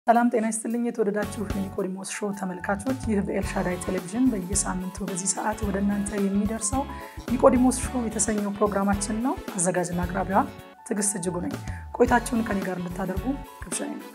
ሰላም ጤና ይስጥልኝ። የተወደዳችሁ የኒቆዲሞስ ሾው ተመልካቾች፣ ይህ በኤልሻዳይ ቴሌቪዥን በየሳምንቱ በዚህ ሰዓት ወደ እናንተ የሚደርሰው ኒቆዲሞስ ሾው የተሰኘው ፕሮግራማችን ነው። አዘጋጅና አቅራቢዋ ትዕግስት እጅጉ ነኝ። ቆይታችሁን ከኔ ጋር እንድታደርጉ ግብዣዬ ነው።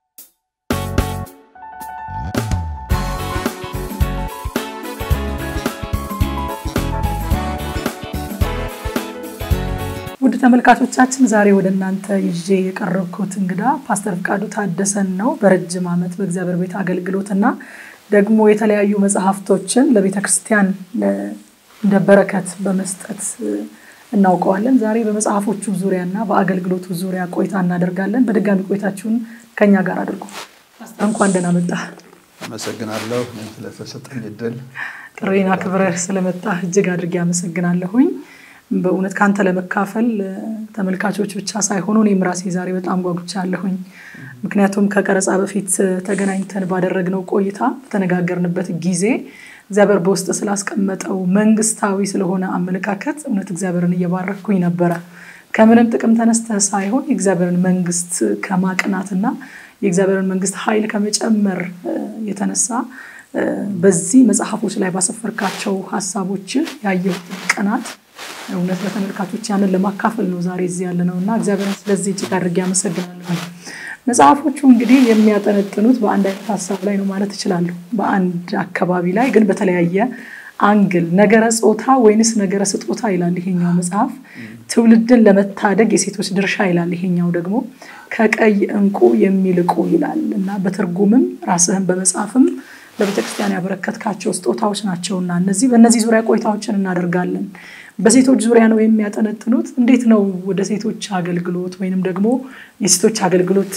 ውድ ተመልካቾቻችን ዛሬ ወደ እናንተ ይዤ የቀረብኩት እንግዳ ፓስተር ፍቃዱ ታደሰን ነው። በረጅም ዓመት በእግዚአብሔር ቤት አገልግሎትና ደግሞ የተለያዩ መጽሐፍቶችን ለቤተ ክርስቲያን እንደ በረከት በመስጠት እናውቀዋለን። ዛሬ በመጽሐፎቹ ዙሪያና በአገልግሎቱ ዙሪያ ቆይታ እናደርጋለን። በድጋሚ ቆይታችሁን ከኛ ጋር አድርጉ። እንኳን ደህና መጣህ። አመሰግናለሁ ስለተሰጠኝ እድል። ጥሬን አክብረህ ስለመጣህ እጅግ አድርጌ አመሰግናለሁኝ። በእውነት ከአንተ ለመካፈል ተመልካቾች ብቻ ሳይሆኑ እኔም ራሴ ዛሬ በጣም ጓጉቻለሁኝ። ምክንያቱም ከቀረጻ በፊት ተገናኝተን ባደረግነው ቆይታ በተነጋገርንበት ጊዜ እግዚአብሔር በውስጥ ስላስቀመጠው መንግስታዊ ስለሆነ አመለካከት እውነት እግዚአብሔርን እየባረኩኝ ነበረ። ከምንም ጥቅም ተነስተህ ሳይሆን የእግዚአብሔርን መንግስት ከማቅናትና የእግዚአብሔርን መንግስት ኃይል ከመጨመር የተነሳ በዚህ መጽሐፎች ላይ ባሰፈርካቸው ሀሳቦች ያየሁት ቅናት እውነት ለተመልካቾች ያንን ለማካፈል ነው ዛሬ እዚህ ያለ ነው እና እግዚአብሔርን ስለዚህ እጅግ አድርጌ አመሰግናለሁ። መጽሐፎቹ እንግዲህ የሚያጠነጥኑት በአንድ አይነት ሀሳብ ላይ ነው ማለት እችላለሁ። በአንድ አካባቢ ላይ ግን በተለያየ አንግል ነገረ ጾታ ወይንስ ነገረ ስጦታ ይላል ይሄኛው መጽሐፍ። ትውልድን ለመታደግ የሴቶች ድርሻ ይላል ይሄኛው ደግሞ ከቀይ እንቁ የሚልቁ ይላል እና በትርጉምም ራስህን በመጽሐፍም ለቤተክርስቲያን ያበረከትካቸው ስጦታዎች ናቸውና እነዚህ በእነዚህ ዙሪያ ቆይታዎችን እናደርጋለን። በሴቶች ዙሪያ ነው የሚያጠነጥኑት። እንዴት ነው ወደ ሴቶች አገልግሎት ወይንም ደግሞ የሴቶች አገልግሎት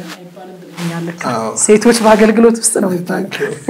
ሴቶች በአገልግሎት ውስጥ ነው ይባላል።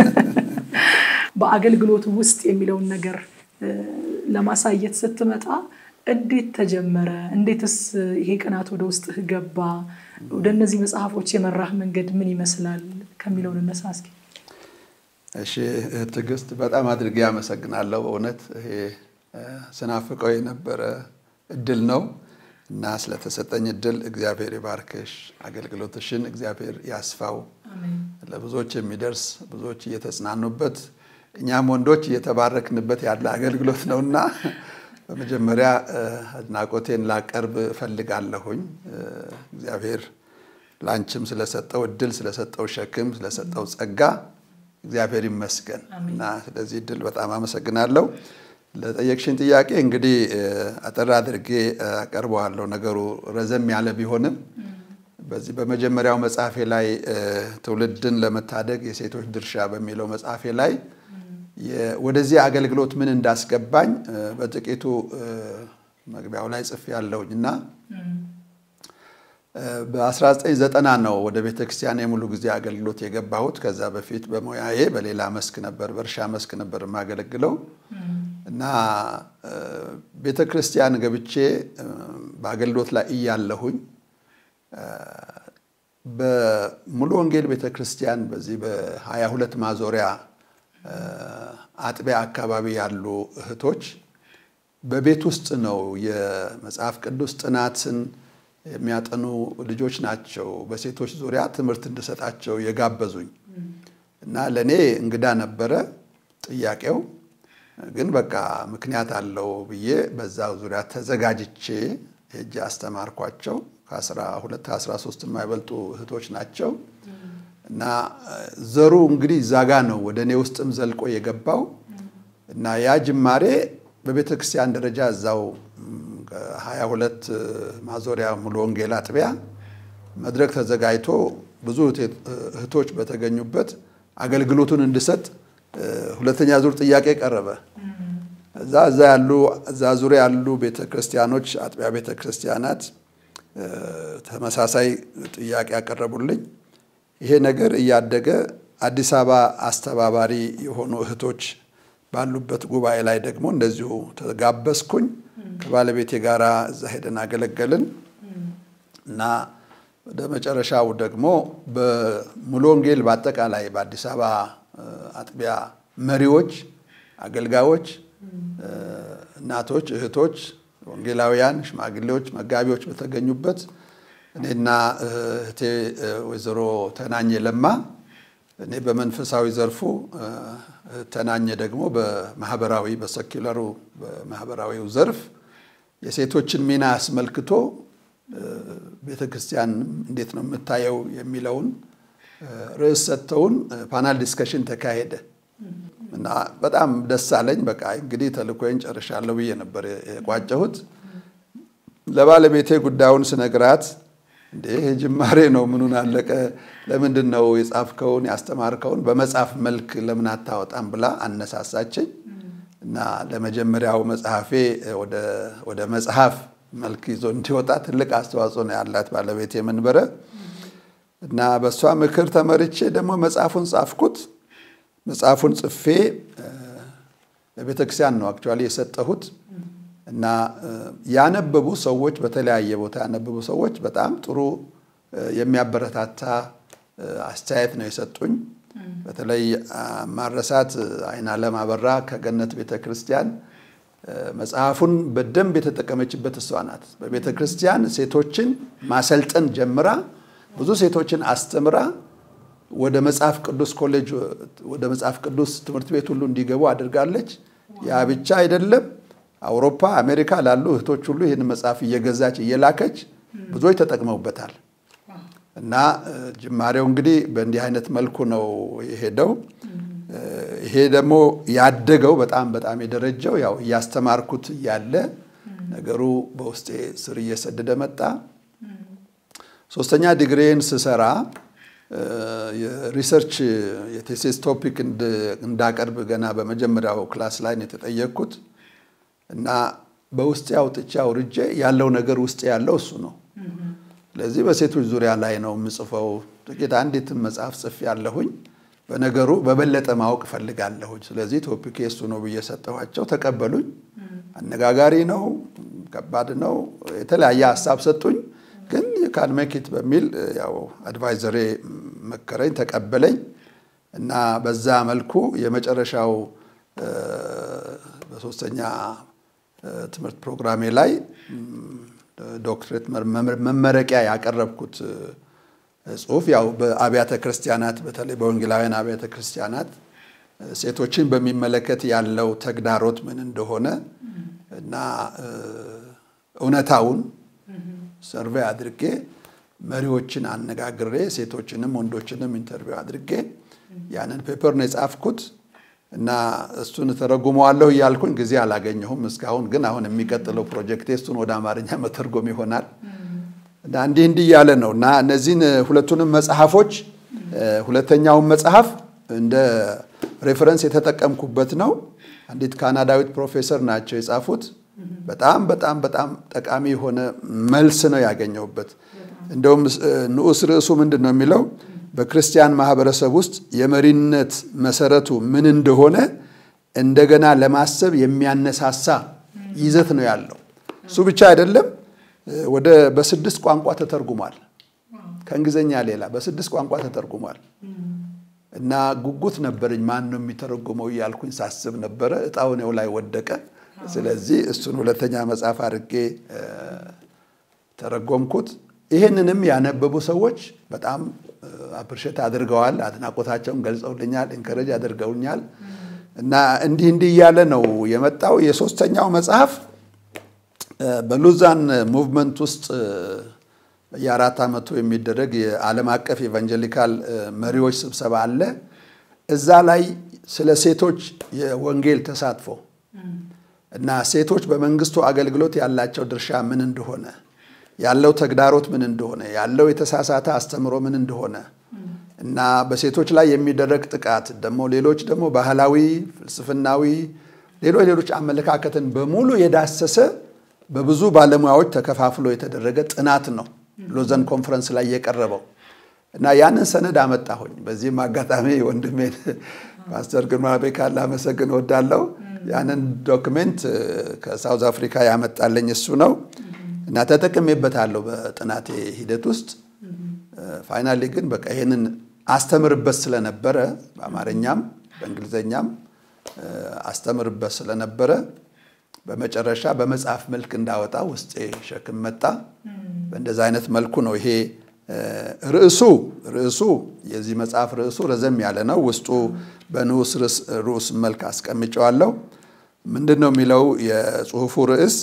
በአገልግሎቱ ውስጥ የሚለውን ነገር ለማሳየት ስትመጣ እንዴት ተጀመረ? እንዴትስ ይሄ ቅናት ወደ ውስጥህ ገባ? ወደ እነዚህ መጽሐፎች የመራህ መንገድ ምን ይመስላል ከሚለውን እነሳ እስኪ። እሺ ትዕግስት፣ በጣም አድርጌ አመሰግናለሁ። እውነት ይሄ ስናፍቀው የነበረ እድል ነው እና ስለተሰጠኝ እድል እግዚአብሔር ይባርክሽ፣ አገልግሎትሽን እግዚአብሔር ያስፋው፣ ለብዙዎች የሚደርስ ብዙዎች እየተጽናኑበት እኛም ወንዶች እየተባረክንበት ያለ አገልግሎት ነውና በመጀመሪያ አድናቆቴን ላቀርብ እፈልጋለሁኝ። እግዚአብሔር ለአንቺም ስለሰጠው እድል፣ ስለሰጠው ሸክም፣ ስለሰጠው ጸጋ እግዚአብሔር ይመስገን እና ስለዚህ እድል በጣም አመሰግናለሁ። ለጠየቅሽን ጥያቄ እንግዲህ አጠር አድርጌ አቀርበዋለሁ። ነገሩ ረዘም ያለ ቢሆንም በዚህ በመጀመሪያው መጽሐፌ ላይ ትውልድን ለመታደግ የሴቶች ድርሻ በሚለው መጽሐፌ ላይ ወደዚህ አገልግሎት ምን እንዳስገባኝ በጥቂቱ መግቢያው ላይ ጽፌ ያለሁኝ እና በ1990 ነው ወደ ቤተ ክርስቲያን የሙሉ ጊዜ አገልግሎት የገባሁት። ከዛ በፊት በሙያዬ በሌላ መስክ ነበር፣ በእርሻ መስክ ነበር የማገለግለው እና ቤተ ክርስቲያን ገብቼ በአገልግሎት ላይ እያለሁኝ በሙሉ ወንጌል ቤተ ክርስቲያን በዚህ በሀያ ሁለት ማዞሪያ አጥቢያ አካባቢ ያሉ እህቶች በቤት ውስጥ ነው የመጽሐፍ ቅዱስ ጥናትን የሚያጠኑ ልጆች ናቸው። በሴቶች ዙሪያ ትምህርት እንድሰጣቸው የጋበዙኝ እና ለእኔ እንግዳ ነበረ ጥያቄው ግን በቃ ምክንያት አለው ብዬ በዛ ዙሪያ ተዘጋጅቼ ሄጄ አስተማርኳቸው። ከአስራ ሁለት ከአስራ ሶስት የማይበልጡ እህቶች ናቸው እና ዘሩ እንግዲህ እዛ ጋ ነው ወደ እኔ ውስጥም ዘልቆ የገባው እና ያ ጅማሬ በቤተ ክርስቲያን ደረጃ እዛው ሀያ ሁለት ማዞሪያ ሙሉ ወንጌል አጥቢያ መድረክ ተዘጋጅቶ ብዙ እህቶች በተገኙበት አገልግሎቱን እንድሰጥ ሁለተኛ ዙር ጥያቄ ቀረበ። እዛ እዛ ያሉ እዛ ዙሪያ ያሉ ቤተ ክርስቲያኖች አጥቢያ ቤተ ክርስቲያናት ተመሳሳይ ጥያቄ ያቀረቡልኝ። ይሄ ነገር እያደገ አዲስ አበባ አስተባባሪ የሆኑ እህቶች ባሉበት ጉባኤ ላይ ደግሞ እንደዚሁ ተጋበዝኩኝ። ከባለቤቴ ጋር እዛ ሄደን አገለገልን እና ወደ መጨረሻው ደግሞ በሙሉ ወንጌል በአጠቃላይ በአዲስ አበባ አጥቢያ መሪዎች፣ አገልጋዮች፣ እናቶች፣ እህቶች፣ ወንጌላውያን፣ ሽማግሌዎች፣ መጋቢዎች በተገኙበት እኔና እህቴ ወይዘሮ ተናኘ ለማ እኔ በመንፈሳዊ ዘርፉ ተናኘ ደግሞ በማህበራዊ በሰኪለሩ በማህበራዊው ዘርፍ የሴቶችን ሚና አስመልክቶ ቤተ ክርስቲያን እንዴት ነው የምታየው የሚለውን ርዕስ ሰጥተውን ፓናል ዲስከሽን ተካሄደ እና በጣም ደስ አለኝ። በቃ እንግዲህ ተልእኮዬን ጨርሻለሁ ብዬ ነበር የቋጨሁት። ለባለቤቴ ጉዳዩን ስነግራት እንዴ ይሄ ጅማሬ ነው፣ ምኑን አለቀ? ለምንድን ነው የጻፍከውን ያስተማርከውን በመጽሐፍ መልክ ለምን አታወጣም ብላ አነሳሳችኝ እና ለመጀመሪያው መጽሐፌ ወደ መጽሐፍ መልክ ይዞ እንዲወጣ ትልቅ አስተዋጽኦ ነው ያላት ባለቤቴ መንበረ እና በእሷ ምክር ተመርቼ ደግሞ መጽሐፉን ጻፍኩት። መጽሐፉን ጽፌ ለቤተ ክርስቲያን ነው አክቹዋሊ የሰጠሁት እና ያነበቡ ሰዎች በተለያየ ቦታ ያነበቡ ሰዎች በጣም ጥሩ የሚያበረታታ አስተያየት ነው የሰጡኝ። በተለይ ማረሳት አይናለም አበራ ከገነት ቤተ ክርስቲያን መጽሐፉን በደንብ የተጠቀመችበት እሷ ናት። በቤተ ክርስቲያን ሴቶችን ማሰልጠን ጀምራ ብዙ ሴቶችን አስተምራ ወደ መጽሐፍ ቅዱስ ኮሌጅ ወደ መጽሐፍ ቅዱስ ትምህርት ቤት ሁሉ እንዲገቡ አድርጋለች። ያ ብቻ አይደለም። አውሮፓ፣ አሜሪካ ላሉ እህቶች ሁሉ ይህን መጽሐፍ እየገዛች እየላከች ብዙዎች ተጠቅመውበታል። እና ጅማሬው እንግዲህ በእንዲህ አይነት መልኩ ነው የሄደው። ይሄ ደግሞ ያደገው በጣም በጣም የደረጀው ያው እያስተማርኩት እያለ ነገሩ በውስጤ ስር እየሰደደ መጣ። ሶስተኛ ዲግሪን ስሰራ የሪሰርች የቴሲስ ቶፒክ እንዳቀርብ ገና በመጀመሪያው ክላስ ላይ ነው የተጠየቅኩት እና በውስጤ አውጥቼ አውርጄ ያለው ነገር ውስጤ ያለው እሱ ነው። ስለዚህ በሴቶች ዙሪያ ላይ ነው የምጽፈው። ጥቂት አንዲትም መጽሐፍ ጽፌ ያለሁኝ በነገሩ በበለጠ ማወቅ እፈልጋለሁኝ። ስለዚህ ቶፒክ እሱ ነው ብዬ ሰጠኋቸው፣ ተቀበሉኝ። አነጋጋሪ ነው፣ ከባድ ነው፣ የተለያየ ሀሳብ ሰጡኝ። ግን የካን ሜኪት በሚል ያው አድቫይዘሬ መከረኝ፣ ተቀበለኝ እና በዛ መልኩ የመጨረሻው በሶስተኛ ትምህርት ፕሮግራሜ ላይ ዶክትሬት መመረቂያ ያቀረብኩት ጽሁፍ ያው በአብያተ ክርስቲያናት በተለይ በወንጌላውያን አብያተ ክርስቲያናት ሴቶችን በሚመለከት ያለው ተግዳሮት ምን እንደሆነ እና እውነታውን ሰርቬይ አድርጌ መሪዎችን አነጋግሬ ሴቶችንም ወንዶችንም ኢንተርቪው አድርጌ ያንን ፔፐር ነው የጻፍኩት እና እሱን ተረጉመዋለሁ እያልኩኝ ጊዜ አላገኘሁም እስካሁን። ግን አሁን የሚቀጥለው ፕሮጀክቴ እሱን ወደ አማርኛ መተርጎም ይሆናል እና እንዲህ እንዲህ እያለ ነው እና እነዚህን ሁለቱንም መጽሐፎች ሁለተኛውን መጽሐፍ እንደ ሬፈረንስ የተጠቀምኩበት ነው። አንዲት ካናዳዊት ፕሮፌሰር ናቸው የጻፉት። በጣም በጣም በጣም ጠቃሚ የሆነ መልስ ነው ያገኘሁበት። እንደውም ንዑስ ርዕሱ ምንድን ነው የሚለው በክርስቲያን ማህበረሰብ ውስጥ የመሪነት መሰረቱ ምን እንደሆነ እንደገና ለማሰብ የሚያነሳሳ ይዘት ነው ያለው። እሱ ብቻ አይደለም፣ ወደ በስድስት ቋንቋ ተተርጉሟል። ከእንግሊዝኛ ሌላ በስድስት ቋንቋ ተተርጉሟል። እና ጉጉት ነበረኝ ማን ነው የሚተረጉመው እያልኩኝ ሳስብ ነበረ። እጣው እኔው ላይ ወደቀ። ስለዚህ እሱን ሁለተኛ መጽሐፍ አድርጌ ተረጎምኩት። ይህንንም ያነበቡ ሰዎች በጣም አፕርሼት አድርገዋል። አድናቆታቸውን ገልጸውልኛል፣ ኢንከረጅ አድርገውኛል። እና እንዲህ እንዲህ እያለ ነው የመጣው። የሶስተኛው መጽሐፍ በሉዛን ሙቭመንት ውስጥ የአራት ዓመቱ የሚደረግ የዓለም አቀፍ ኤቫንጀሊካል መሪዎች ስብሰባ አለ። እዛ ላይ ስለ ሴቶች የወንጌል ተሳትፎ እና ሴቶች በመንግስቱ አገልግሎት ያላቸው ድርሻ ምን እንደሆነ ያለው ተግዳሮት ምን እንደሆነ ያለው የተሳሳተ አስተምሮ ምን እንደሆነ እና በሴቶች ላይ የሚደረግ ጥቃት ደግሞ ሌሎች ደግሞ ባህላዊ፣ ፍልስፍናዊ፣ ሌሎች ሌሎች አመለካከትን በሙሉ የዳሰሰ በብዙ ባለሙያዎች ተከፋፍሎ የተደረገ ጥናት ነው ሎዘን ኮንፈረንስ ላይ የቀረበው እና ያንን ሰነድ አመጣሁኝ። በዚህም አጋጣሚ ወንድሜን ፓስተር ግርማ ቤካን ላመሰግን እወዳለሁ። ያንን ዶክሜንት ከሳውዝ አፍሪካ ያመጣልኝ እሱ ነው እና ተጠቅሜበታለሁ በጥናቴ ሂደት ውስጥ። ፋይናሊ ግን በቃ ይህንን አስተምርበት ስለነበረ በአማርኛም በእንግሊዝኛም አስተምርበት ስለነበረ በመጨረሻ በመጽሐፍ መልክ እንዳወጣ ውስጤ ሸክም መጣ። በእንደዚ አይነት መልኩ ነው ይሄ ርዕሱ ርዕሱ የዚህ መጽሐፍ ርዕሱ ረዘም ያለ ነው። ውስጡ በንዑስ ርዕስ መልክ አስቀምጨዋለሁ። ምንድን ነው የሚለው የጽሁፉ ርዕስ?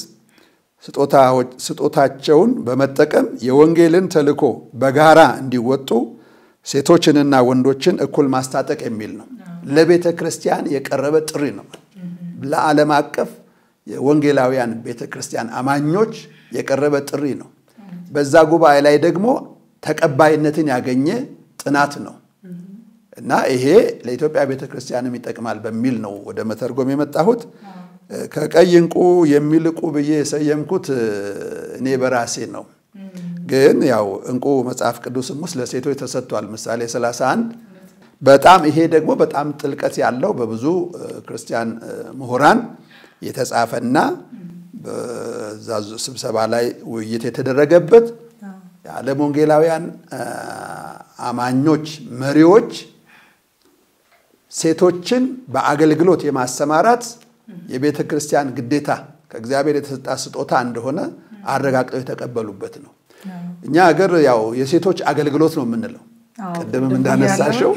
ስጦታቸውን በመጠቀም የወንጌልን ተልዕኮ በጋራ እንዲወጡ ሴቶችንና ወንዶችን እኩል ማስታጠቅ የሚል ነው። ለቤተ ክርስቲያን የቀረበ ጥሪ ነው። ለዓለም አቀፍ የወንጌላውያን ቤተ ክርስቲያን አማኞች የቀረበ ጥሪ ነው። በዛ ጉባኤ ላይ ደግሞ ተቀባይነትን ያገኘ ጥናት ነው እና ይሄ ለኢትዮጵያ ቤተ ክርስቲያንም ይጠቅማል በሚል ነው ወደ መተርጎም የመጣሁት። ከቀይ ዕንቁ የሚልቁ ብዬ የሰየምኩት እኔ በራሴ ነው። ግን ያው ዕንቁ መጽሐፍ ቅዱስም ውስጥ ለሴቶች ተሰጥቷል። ምሳሌ 31 በጣም ይሄ ደግሞ በጣም ጥልቀት ያለው በብዙ ክርስቲያን ምሁራን የተጻፈና በዛ ስብሰባ ላይ ውይይት የተደረገበት የዓለም ወንጌላውያን አማኞች መሪዎች ሴቶችን በአገልግሎት የማሰማራት የቤተ ክርስቲያን ግዴታ ከእግዚአብሔር የተሰጣ ስጦታ እንደሆነ አረጋግጠው የተቀበሉበት ነው። እኛ ሀገር ያው የሴቶች አገልግሎት ነው የምንለው። ቅድምም እንዳነሳሸው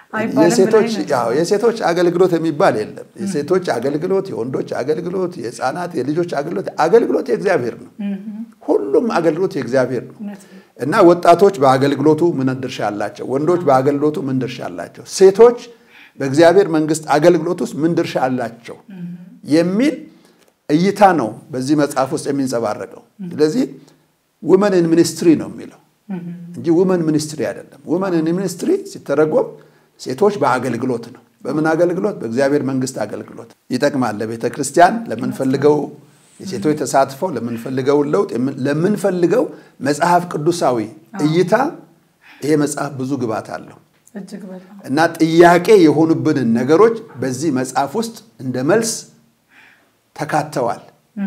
የሴቶች አገልግሎት የሚባል የለም። የሴቶች አገልግሎት፣ የወንዶች አገልግሎት፣ የሕፃናት የልጆች አገልግሎት አገልግሎት የእግዚአብሔር ነው። ሁሉም አገልግሎት የእግዚአብሔር ነው እና ወጣቶች በአገልግሎቱ ምን ድርሻ አላቸው? ወንዶች በአገልግሎቱ ምን ድርሻ አላቸው? ሴቶች በእግዚአብሔር መንግስት አገልግሎት ውስጥ ምን ድርሻ አላቸው የሚል እይታ ነው በዚህ መጽሐፍ ውስጥ የሚንጸባረቀው። ስለዚህ ውመን ኢን ሚኒስትሪ ነው የሚለው እንጂ ውመን ሚኒስትሪ አይደለም። ውመን ኢን ሚኒስትሪ ሲተረጎም ሴቶች በአገልግሎት ነው። በምን አገልግሎት? በእግዚአብሔር መንግስት አገልግሎት ይጠቅማል። ለቤተ ክርስቲያን ለምንፈልገው የሴቶች ተሳትፎ ለምንፈልገው ለውጥ ለምንፈልገው መጽሐፍ ቅዱሳዊ እይታ ይሄ መጽሐፍ ብዙ ግባት አለው እና ጥያቄ የሆኑብንን ነገሮች በዚህ መጽሐፍ ውስጥ እንደ መልስ ተካተዋል።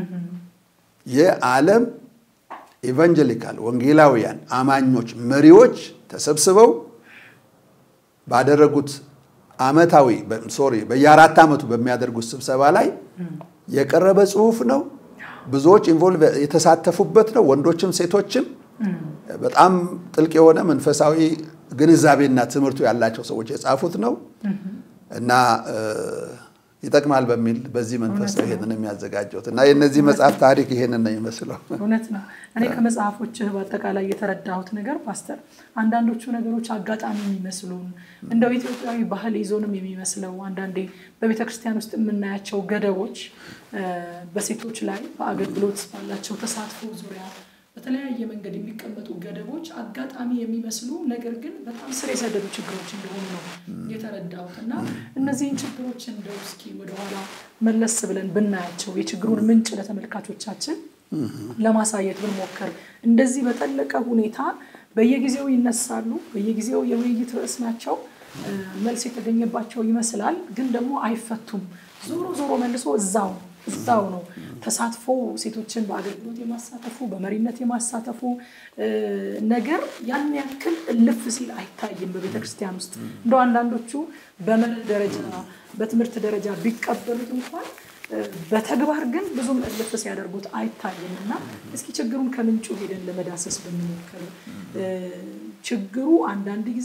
የዓለም ኢቫንጀሊካል ወንጌላውያን አማኞች መሪዎች ተሰብስበው ባደረጉት ዓመታዊ ሶሪ በየአራት ዓመቱ በሚያደርጉት ስብሰባ ላይ የቀረበ ጽሁፍ ነው። ብዙዎች ኢንቮልቭ የተሳተፉበት ነው። ወንዶችም ሴቶችም በጣም ጥልቅ የሆነ መንፈሳዊ ግንዛቤና ትምህርቱ ያላቸው ሰዎች የጻፉት ነው እና ይጠቅማል በሚል በዚህ መንፈስ ነው ይሄንን የሚያዘጋጀውት እና የእነዚህ መጽሐፍ ታሪክ ይሄንን ነው የሚመስለው። እውነት ነው። እኔ ከመጽሐፎችህ በአጠቃላይ የተረዳሁት ነገር ፓስተር፣ አንዳንዶቹ ነገሮች አጋጣሚ የሚመስሉን እንደው ኢትዮጵያዊ ባህል ይዞንም የሚመስለው አንዳንዴ በቤተ ክርስቲያን ውስጥ የምናያቸው ገደቦች በሴቶች ላይ በአገልግሎት ባላቸው ተሳትፎ ዙሪያ በተለያየ መንገድ የሚቀመጡ ገደቦች አጋጣሚ የሚመስሉ ነገር ግን በጣም ስር የሰደዱ ችግሮች እንደሆኑ ነው የተረዳሁት እና እነዚህን ችግሮች እንደው እስኪ ወደኋላ መለስ ብለን ብናያቸው የችግሩን ምንጭ ለተመልካቾቻችን ለማሳየት ብንሞክር እንደዚህ በጠለቀ ሁኔታ በየጊዜው ይነሳሉ፣ በየጊዜው የውይይት ርዕስ ናቸው፣ መልስ የተገኘባቸው ይመስላል፣ ግን ደግሞ አይፈቱም። ዞሮ ዞሮ መልሶ እዛው እዛው ነው ተሳትፎ ሴቶችን በአገልግሎት የማሳተፉ በመሪነት የማሳተፉ ነገር ያን ያክል እልፍ ሲል አይታይም በቤተ ክርስቲያን ውስጥ እንደ አንዳንዶቹ በመርህ ደረጃ በትምህርት ደረጃ ቢቀበሉት እንኳን በተግባር ግን ብዙም እልፍ ሲያደርጉት አይታይም እና እስኪ ችግሩን ከምንጩ ሄደን ለመዳሰስ ብንሞክር ችግሩ አንዳንድ ጊዜ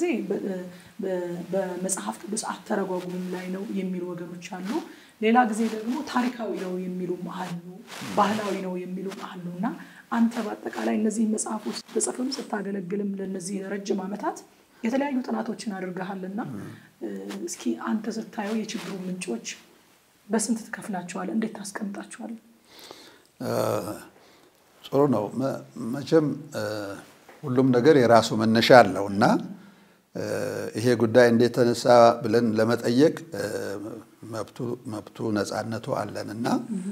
በመጽሐፍ ቅዱስ አተረጓጉም ላይ ነው የሚሉ ወገኖች አሉ። ሌላ ጊዜ ደግሞ ታሪካዊ ነው የሚሉም አሉ፣ ባህላዊ ነው የሚሉም አሉ እና አንተ በአጠቃላይ እነዚህ መጽሐፍ ውስጥ በጽፍም ስታገለግልም ለእነዚህ ረጅም ዓመታት የተለያዩ ጥናቶችን አድርገሃልና እስኪ አንተ ስታየው የችግሩ ምንጮች በስንት ትከፍላቸዋል? እንዴት ታስቀምጣቸዋል? ጥሩ ነው። መቼም ሁሉም ነገር የራሱ መነሻ አለው እና ይሄ ጉዳይ እንዴት ተነሳ ብለን ለመጠየቅ መብቱ ነፃነቱ አለን እና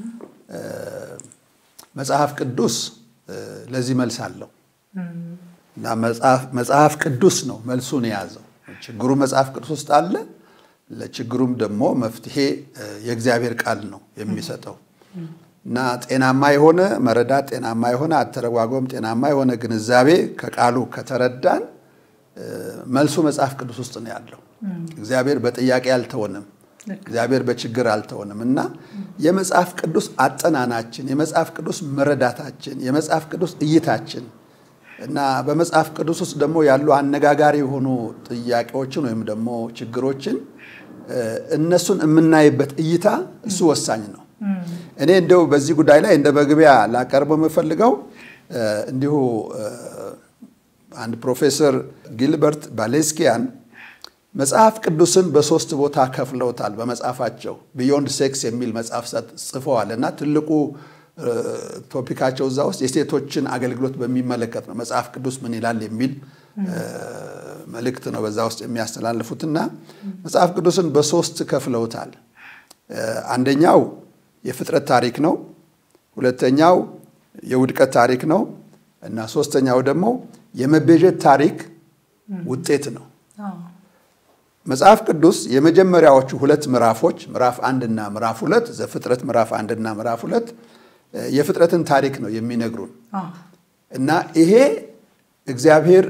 መጽሐፍ ቅዱስ ለዚህ መልስ አለው እና መጽሐፍ ቅዱስ ነው መልሱን የያዘው። ችግሩ መጽሐፍ ቅዱስ ውስጥ አለ። ለችግሩም ደግሞ መፍትሄ የእግዚአብሔር ቃል ነው የሚሰጠው እና ጤናማ የሆነ መረዳት፣ ጤናማ የሆነ አተረጓጎም፣ ጤናማ የሆነ ግንዛቤ ከቃሉ ከተረዳን መልሱ መጽሐፍ ቅዱስ ውስጥ ነው ያለው። እግዚአብሔር በጥያቄ አልተወንም። እግዚአብሔር በችግር አልተወንም እና የመጽሐፍ ቅዱስ አጠናናችን፣ የመጽሐፍ ቅዱስ መረዳታችን፣ የመጽሐፍ ቅዱስ እይታችን እና በመጽሐፍ ቅዱስ ውስጥ ደግሞ ያሉ አነጋጋሪ የሆኑ ጥያቄዎችን ወይም ደግሞ ችግሮችን እነሱን የምናይበት እይታ እሱ ወሳኝ ነው። እኔ እንደው በዚህ ጉዳይ ላይ እንደ መግቢያ ላቀርበው የምፈልገው እንዲሁ አንድ ፕሮፌሰር ጊልበርት ባሌስኪያን መጽሐፍ ቅዱስን በሶስት ቦታ ከፍለውታል። በመጽሐፋቸው ቢዮንድ ሴክስ የሚል መጽሐፍ ጽፈዋል እና ትልቁ ቶፒካቸው እዛ ውስጥ የሴቶችን አገልግሎት በሚመለከት ነው። መጽሐፍ ቅዱስ ምን ይላል የሚል መልእክት ነው በዛ ውስጥ የሚያስተላልፉትና መጽሐፍ ቅዱስን በሶስት ከፍለውታል። አንደኛው የፍጥረት ታሪክ ነው። ሁለተኛው የውድቀት ታሪክ ነው እና ሶስተኛው ደግሞ የመቤዠት ታሪክ ውጤት ነው። መጽሐፍ ቅዱስ የመጀመሪያዎቹ ሁለት ምዕራፎች ምዕራፍ አንድና ምዕራፍ ሁለት ዘፍጥረት ምዕራፍ አንድና ምዕራፍ ሁለት የፍጥረትን ታሪክ ነው የሚነግሩን እና ይሄ እግዚአብሔር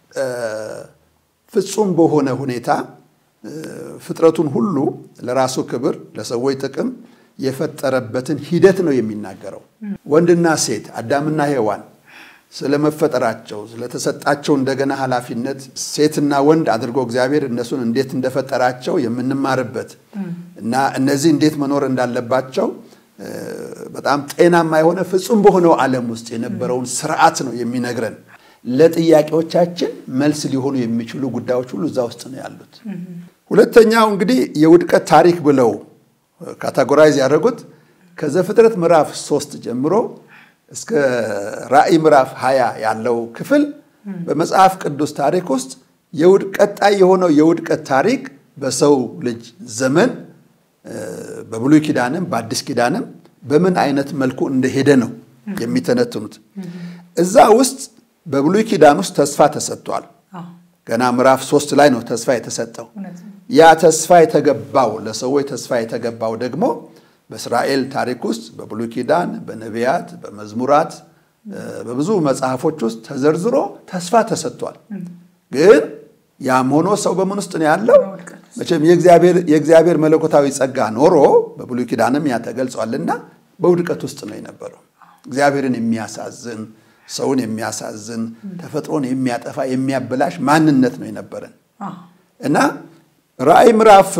ፍጹም በሆነ ሁኔታ ፍጥረቱን ሁሉ ለራሱ ክብር፣ ለሰዎች ጥቅም የፈጠረበትን ሂደት ነው የሚናገረው። ወንድና ሴት አዳምና ሔዋን ስለመፈጠራቸው ስለተሰጣቸው እንደገና ኃላፊነት ሴትና ወንድ አድርጎ እግዚአብሔር እነሱን እንዴት እንደፈጠራቸው የምንማርበት እና እነዚህ እንዴት መኖር እንዳለባቸው በጣም ጤናማ የሆነ ፍጹም በሆነው ዓለም ውስጥ የነበረውን ስርዓት ነው የሚነግረን። ለጥያቄዎቻችን መልስ ሊሆኑ የሚችሉ ጉዳዮች ሁሉ እዛ ውስጥ ነው ያሉት። ሁለተኛው እንግዲህ የውድቀት ታሪክ ብለው ካታጎራይዝ ያደረጉት ከዘፍጥረት ምዕራፍ ሶስት ጀምሮ እስከ ራእይ ምዕራፍ ሀያ ያለው ክፍል በመጽሐፍ ቅዱስ ታሪክ ውስጥ ቀጣይ የሆነው የውድቀት ታሪክ በሰው ልጅ ዘመን በብሉይ ኪዳንም በአዲስ ኪዳንም በምን አይነት መልኩ እንደሄደ ነው የሚተነትኑት። እዛ ውስጥ በብሉይ ኪዳን ውስጥ ተስፋ ተሰጥቷል። ገና ምዕራፍ ሶስት ላይ ነው ተስፋ የተሰጠው። ያ ተስፋ የተገባው ለሰዎች ተስፋ የተገባው ደግሞ በእስራኤል ታሪክ ውስጥ በብሉይ ኪዳን በነቢያት በመዝሙራት በብዙ መጽሐፎች ውስጥ ተዘርዝሮ ተስፋ ተሰጥቷል። ግን ያም ሆኖ ሰው በምን ውስጥ ነው ያለው? መቼም የእግዚአብሔር መለኮታዊ ጸጋ ኖሮ በብሉይ ኪዳንም ያ ተገልጿልና በውድቀት ውስጥ ነው የነበረው። እግዚአብሔርን የሚያሳዝን ሰውን የሚያሳዝን ተፈጥሮን የሚያጠፋ የሚያበላሽ ማንነት ነው የነበረን እና ራእይ ምዕራፍ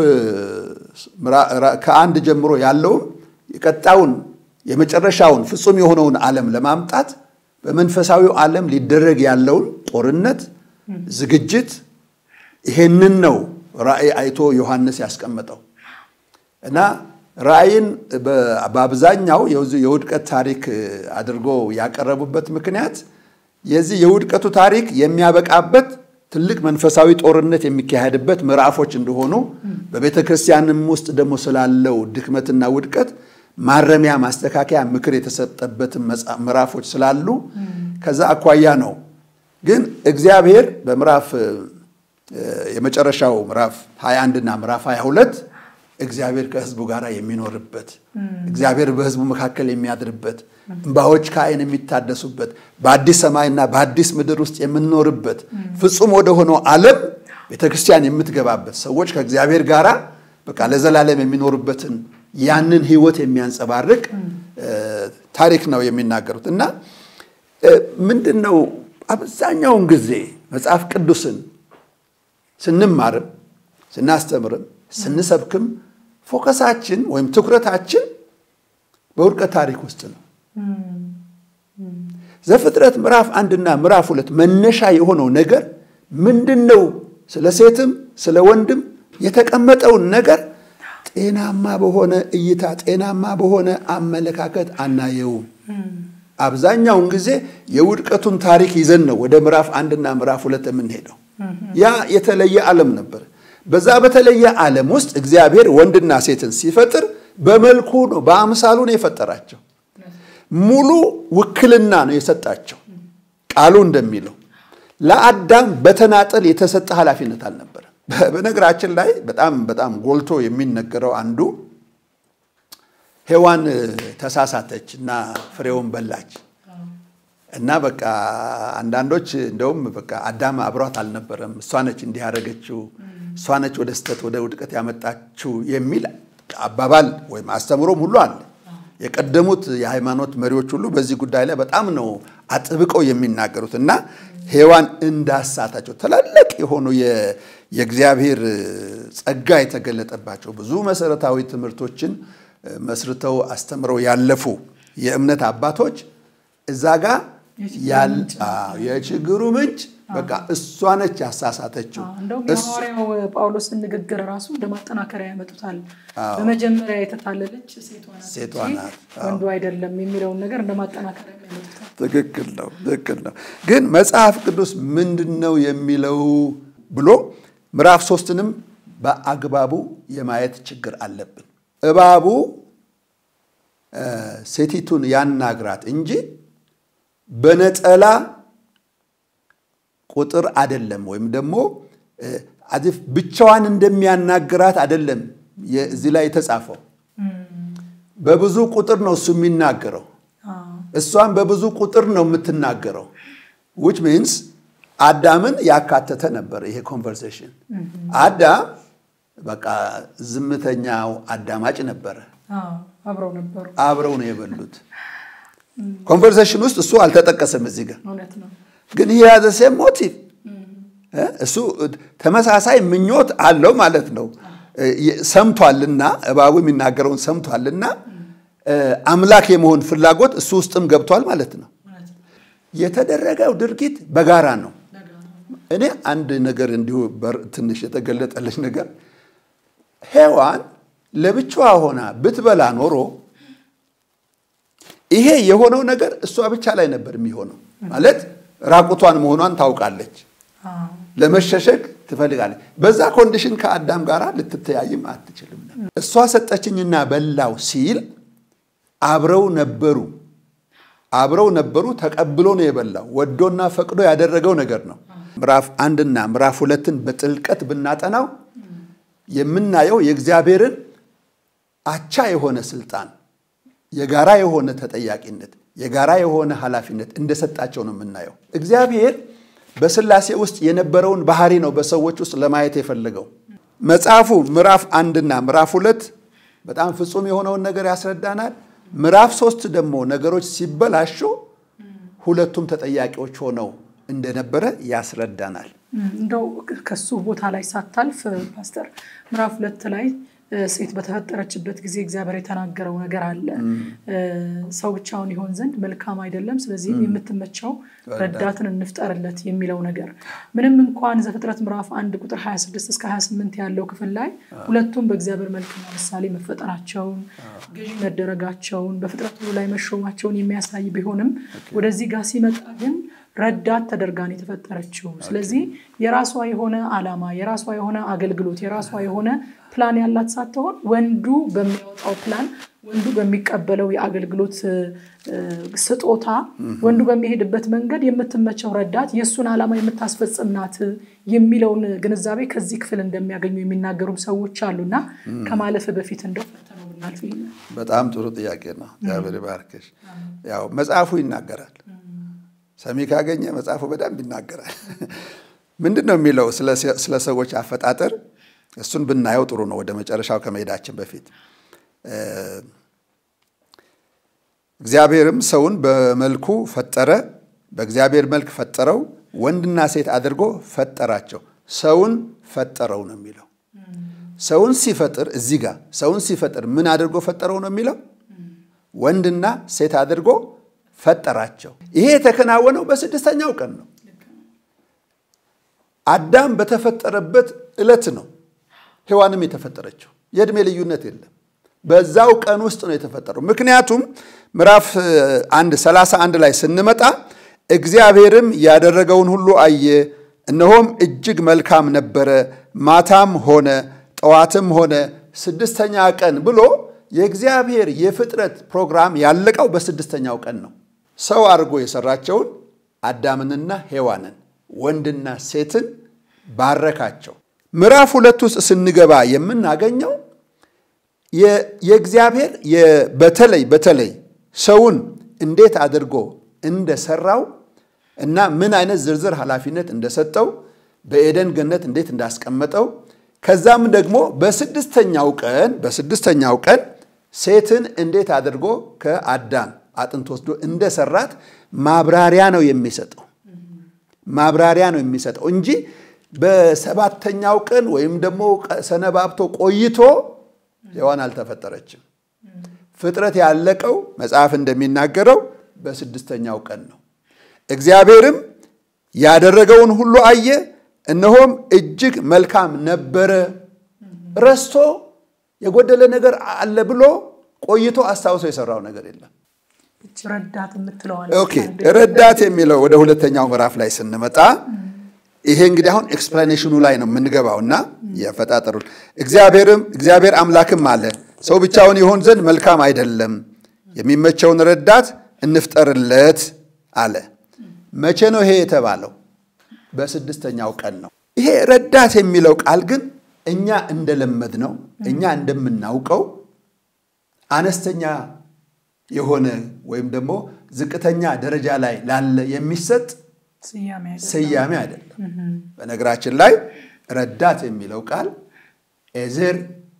ከአንድ ጀምሮ ያለውም የቀጣውን የመጨረሻውን ፍጹም የሆነውን ዓለም ለማምጣት በመንፈሳዊው ዓለም ሊደረግ ያለውን ጦርነት ዝግጅት ይሄንን ነው ራእይ አይቶ ዮሐንስ ያስቀመጠው እና ራእይን በአብዛኛው የውድቀት ታሪክ አድርጎ ያቀረቡበት ምክንያት የዚህ የውድቀቱ ታሪክ የሚያበቃበት ትልቅ መንፈሳዊ ጦርነት የሚካሄድበት ምዕራፎች እንደሆኑ በቤተ ክርስቲያንም ውስጥ ደግሞ ስላለው ድክመትና ውድቀት ማረሚያ፣ ማስተካከያ፣ ምክር የተሰጠበትን ምዕራፎች ስላሉ ከዛ አኳያ ነው። ግን እግዚአብሔር በምዕራፍ የመጨረሻው ምዕራፍ 21 እና ምዕራፍ 22 እግዚአብሔር ከሕዝቡ ጋር የሚኖርበት እግዚአብሔር በሕዝቡ መካከል የሚያድርበት እንባዎች ከዓይን የሚታደሱበት በአዲስ ሰማይና በአዲስ ምድር ውስጥ የምንኖርበት ፍጹም ወደ ሆነው ዓለም ቤተክርስቲያን የምትገባበት ሰዎች ከእግዚአብሔር ጋር በቃ ለዘላለም የሚኖሩበትን ያንን ሕይወት የሚያንጸባርቅ ታሪክ ነው የሚናገሩት እና ምንድን ነው አብዛኛውን ጊዜ መጽሐፍ ቅዱስን ስንማርም ስናስተምርም ስንሰብክም ፎከሳችን ወይም ትኩረታችን በውድቀት ታሪክ ውስጥ ነው። ዘፍጥረት ምዕራፍ አንድና ምዕራፍ ሁለት መነሻ የሆነው ነገር ምንድን ነው? ስለ ሴትም ስለ ወንድም የተቀመጠውን ነገር ጤናማ በሆነ እይታ ጤናማ በሆነ አመለካከት አናየውም። አብዛኛውን ጊዜ የውድቀቱን ታሪክ ይዘን ነው ወደ ምዕራፍ አንድና ምዕራፍ ሁለት የምንሄደው። ያ የተለየ ዓለም ነበር። በዛ በተለየ ዓለም ውስጥ እግዚአብሔር ወንድና ሴትን ሲፈጥር በመልኩ ነው፣ በአምሳሉ ነው የፈጠራቸው። ሙሉ ውክልና ነው የሰጣቸው። ቃሉ እንደሚለው ለአዳም በተናጠል የተሰጠ ኃላፊነት አልነበረም። በነገራችን ላይ በጣም በጣም ጎልቶ የሚነገረው አንዱ ሔዋን ተሳሳተች እና ፍሬውን በላች እና በቃ አንዳንዶች እንደውም በቃ አዳም አብሯት አልነበረም፣ እሷ ነች እንዲህ ያደረገችው፣ እሷ ነች ወደ ስተት ወደ ውድቀት ያመጣችው የሚል አባባል ወይም አስተምሮም ሁሉ አለ። የቀደሙት የሃይማኖት መሪዎች ሁሉ በዚህ ጉዳይ ላይ በጣም ነው አጥብቀው የሚናገሩት እና ሔዋን እንዳሳታቸው ትላልቅ የሆኑ የእግዚአብሔር ጸጋ የተገለጠባቸው ብዙ መሰረታዊ ትምህርቶችን መስርተው አስተምረው ያለፉ የእምነት አባቶች እዛ ጋር የችግሩ ምንጭ በቃ እሷ ነች ያሳሳተችው። እንደውም የሐዋርያው ጳውሎስን ንግግር ራሱ እንደ ማጠናከሪያ ያመጡታል። በመጀመሪያ የተታለለች ሴቷ ናት ወንዱ አይደለም የሚለውን ነገር እንደ ማጠናከሪያ ያመጡታል። ትክክል ነው፣ ትክክል ነው። ግን መጽሐፍ ቅዱስ ምንድን ነው የሚለው ብሎ ምዕራፍ ሶስትንም በአግባቡ የማየት ችግር አለብን። እባቡ ሴቲቱን ያናግራት እንጂ በነጠላ ቁጥር አይደለም፣ ወይም ደግሞ አዚፍ ብቻዋን እንደሚያናግራት አይደለም እዚህ ላይ የተጻፈው። በብዙ ቁጥር ነው እሱ የሚናገረው፣ እሷን በብዙ ቁጥር ነው የምትናገረው። ዊች ሚንስ አዳምን ያካተተ ነበር ይሄ ኮንቨርሴሽን። አዳም በቃ ዝምተኛው አዳማጭ ነበረ። አብረው ነበሩ፣ አብረው ነው የበሉት። ኮንቨርሴሽን ውስጥ እሱ አልተጠቀሰም እዚህ ጋር እውነት ነው። ግን ይህ ያዘ ሴም ሞቲቭ እሱ ተመሳሳይ ምኞት አለው ማለት ነው። ሰምቷልና እባቡ የሚናገረውን ሰምቷልና አምላክ የመሆን ፍላጎት እሱ ውስጥም ገብቷል ማለት ነው። የተደረገው ድርጊት በጋራ ነው። እኔ አንድ ነገር እንዲሁ ትንሽ የተገለጠለች ነገር ሔዋን ለብቻዋ ሆና ብትበላ ኖሮ ይሄ የሆነው ነገር እሷ ብቻ ላይ ነበር የሚሆነው። ማለት ራቁቷን መሆኗን ታውቃለች፣ ለመሸሸግ ትፈልጋለች። በዛ ኮንዲሽን ከአዳም ጋር ልትተያይም አትችልም። እሷ ሰጠችኝና በላው ሲል አብረው ነበሩ አብረው ነበሩ። ተቀብሎ ነው የበላው። ወዶና ፈቅዶ ያደረገው ነገር ነው። ምዕራፍ አንድና ምዕራፍ ሁለትን በጥልቀት ብናጠናው የምናየው የእግዚአብሔርን አቻ የሆነ ስልጣን፣ የጋራ የሆነ ተጠያቂነት፣ የጋራ የሆነ ኃላፊነት እንደሰጣቸው ነው የምናየው። እግዚአብሔር በሥላሴ ውስጥ የነበረውን ባህሪ ነው በሰዎች ውስጥ ለማየት የፈለገው። መጽሐፉ ምዕራፍ አንድና ምዕራፍ ሁለት በጣም ፍጹም የሆነውን ነገር ያስረዳናል። ምዕራፍ ሶስት ደግሞ ነገሮች ሲበላሹ ሁለቱም ተጠያቂዎች ሆነው እንደነበረ ያስረዳናል። እንደው ከሱ ቦታ ላይ ሳታልፍ ፓስተር ምዕራፍ ሁለት ላይ ሴት በተፈጠረችበት ጊዜ እግዚአብሔር የተናገረው ነገር አለ። ሰው ብቻውን ይሆን ዘንድ መልካም አይደለም፣ ስለዚህም የምትመቸው ረዳትን እንፍጠርለት የሚለው ነገር ምንም እንኳን ዘፍጥረት ምዕራፍ አንድ ቁጥር 26 እስከ 28 ያለው ክፍል ላይ ሁለቱም በእግዚአብሔር መልክና ምሳሌ መፈጠራቸውን፣ ገዢ መደረጋቸውን፣ በፍጥረት ሁሉ ላይ መሾማቸውን የሚያሳይ ቢሆንም ወደዚህ ጋር ሲመጣ ግን ረዳት ተደርጋን የተፈጠረችው። ስለዚህ የራሷ የሆነ ዓላማ፣ የራሷ የሆነ አገልግሎት፣ የራሷ የሆነ ፕላን ያላት ሳትሆን ወንዱ በሚያወጣው ፕላን፣ ወንዱ በሚቀበለው የአገልግሎት ስጦታ፣ ወንዱ በሚሄድበት መንገድ የምትመቸው ረዳት የእሱን ዓላማ የምታስፈጽም ናት የሚለውን ግንዛቤ ከዚህ ክፍል እንደሚያገኙ የሚናገሩ ሰዎች አሉና ከማለፍ በፊት እንደው ፈተነው ብናልፍ በጣም ጥሩ ጥያቄ ነው። እግዚአብሔር ይባርክሽ። ያው መጽሐፉ ይናገራል ሰሚ ካገኘ መጽሐፉ በደንብ ይናገራል። ምንድን ነው የሚለው ስለ ሰዎች አፈጣጠር? እሱን ብናየው ጥሩ ነው። ወደ መጨረሻው ከመሄዳችን በፊት እግዚአብሔርም ሰውን በመልኩ ፈጠረ፣ በእግዚአብሔር መልክ ፈጠረው፣ ወንድና ሴት አድርጎ ፈጠራቸው። ሰውን ፈጠረው ነው የሚለው። ሰውን ሲፈጥር እዚህ ጋር ሰውን ሲፈጥር ምን አድርጎ ፈጠረው ነው የሚለው? ወንድና ሴት አድርጎ ፈጠራቸው። ይሄ የተከናወነው በስድስተኛው ቀን ነው። አዳም በተፈጠረበት ዕለት ነው ሔዋንም የተፈጠረችው። የዕድሜ ልዩነት የለም። በዛው ቀን ውስጥ ነው የተፈጠረው። ምክንያቱም ምዕራፍ አንድ ሰላሳ አንድ ላይ ስንመጣ እግዚአብሔርም ያደረገውን ሁሉ አየ፣ እነሆም እጅግ መልካም ነበረ፣ ማታም ሆነ ጠዋትም ሆነ ስድስተኛ ቀን ብሎ የእግዚአብሔር የፍጥረት ፕሮግራም ያለቀው በስድስተኛው ቀን ነው። ሰው አድርጎ የሰራቸውን አዳምንና ሔዋንን ወንድና ሴትን ባረካቸው። ምዕራፍ ሁለት ውስጥ ስንገባ የምናገኘው የእግዚአብሔር በተለይ በተለይ ሰውን እንዴት አድርጎ እንደሰራው እና ምን አይነት ዝርዝር ኃላፊነት እንደሰጠው በኤደን ገነት እንዴት እንዳስቀመጠው ከዛም ደግሞ በስድስተኛው ቀን በስድስተኛው ቀን ሴትን እንዴት አድርጎ ከአዳም አጥንት ወስዶ እንደሰራት ማብራሪያ ነው የሚሰጠው ማብራሪያ ነው የሚሰጠው እንጂ በሰባተኛው ቀን ወይም ደግሞ ሰነባብቶ ቆይቶ ሔዋን አልተፈጠረችም። ፍጥረት ያለቀው መጽሐፍ እንደሚናገረው በስድስተኛው ቀን ነው። እግዚአብሔርም ያደረገውን ሁሉ አየ፣ እነሆም እጅግ መልካም ነበረ። ረስቶ የጎደለ ነገር አለ ብሎ ቆይቶ አስታውሶ የሰራው ነገር የለም። ረዳት የምትለዋል ኦኬ ረዳት የሚለው ወደ ሁለተኛው ምዕራፍ ላይ ስንመጣ ይሄ እንግዲህ አሁን ኤክስፕላኔሽኑ ላይ ነው የምንገባው እና የፈጣጠሩን እግዚአብሔርም እግዚአብሔር አምላክም አለ ሰው ብቻውን ይሆን ዘንድ መልካም አይደለም፣ የሚመቸውን ረዳት እንፍጠርለት አለ። መቼ ነው ይሄ የተባለው? በስድስተኛው ቀን ነው። ይሄ ረዳት የሚለው ቃል ግን እኛ እንደለመድ ነው እኛ እንደምናውቀው አነስተኛ የሆነ ወይም ደግሞ ዝቅተኛ ደረጃ ላይ ላለ የሚሰጥ ስያሜ አይደለም። በነገራችን ላይ ረዳት የሚለው ቃል ኤዜር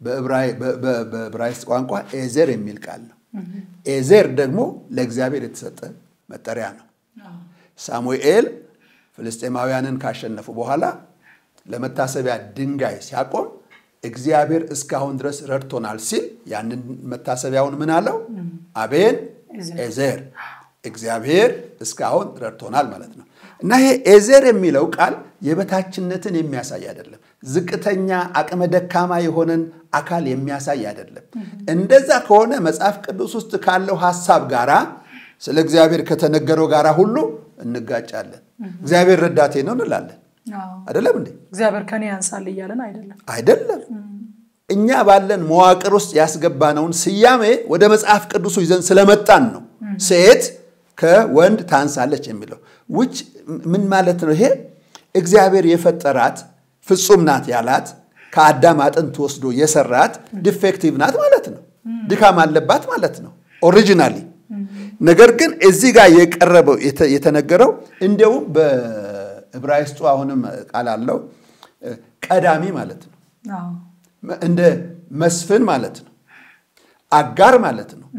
በዕብራይስጥ ቋንቋ ኤዜር የሚል ቃል ነው። ኤዜር ደግሞ ለእግዚአብሔር የተሰጠ መጠሪያ ነው። ሳሙኤል ፍልስጤማውያንን ካሸነፉ በኋላ ለመታሰቢያ ድንጋይ ሲያቆም እግዚአብሔር እስካሁን ድረስ ረድቶናል ሲል ያንን መታሰቢያውን ምን አለው? አቤን ኤዜር እግዚአብሔር እስካሁን ረድቶናል ማለት ነው። እና ይሄ ኤዜር የሚለው ቃል የበታችነትን የሚያሳይ አይደለም። ዝቅተኛ አቅመ ደካማ የሆነን አካል የሚያሳይ አይደለም። እንደዛ ከሆነ መጽሐፍ ቅዱስ ውስጥ ካለው ሐሳብ ጋራ ስለ እግዚአብሔር ከተነገረው ጋራ ሁሉ እንጋጫለን። እግዚአብሔር ረዳቴ ነው እንላለን። አይደለም እንዴ? እግዚአብሔር ከኔ ያንሳል እያለን አይደለም። አይደለም። እኛ ባለን መዋቅር ውስጥ ያስገባነውን ስያሜ ወደ መጽሐፍ ቅዱሱ ይዘን ስለመጣን ነው ሴት ከወንድ ታንሳለች የሚለው ውጭ ምን ማለት ነው? ይሄ እግዚአብሔር የፈጠራት ፍጹም ናት ያላት ከአዳም አጥንት ወስዶ የሰራት ዲፌክቲቭ ናት ማለት ነው። ድካም አለባት ማለት ነው ኦሪጂናሊ። ነገር ግን እዚህ ጋር የቀረበው የተነገረው እንዲያውም በዕብራይስጡ አሁንም ቃል አለው ቀዳሚ ማለት ነው። እንደ መስፍን ማለት ነው። አጋር ማለት ነው።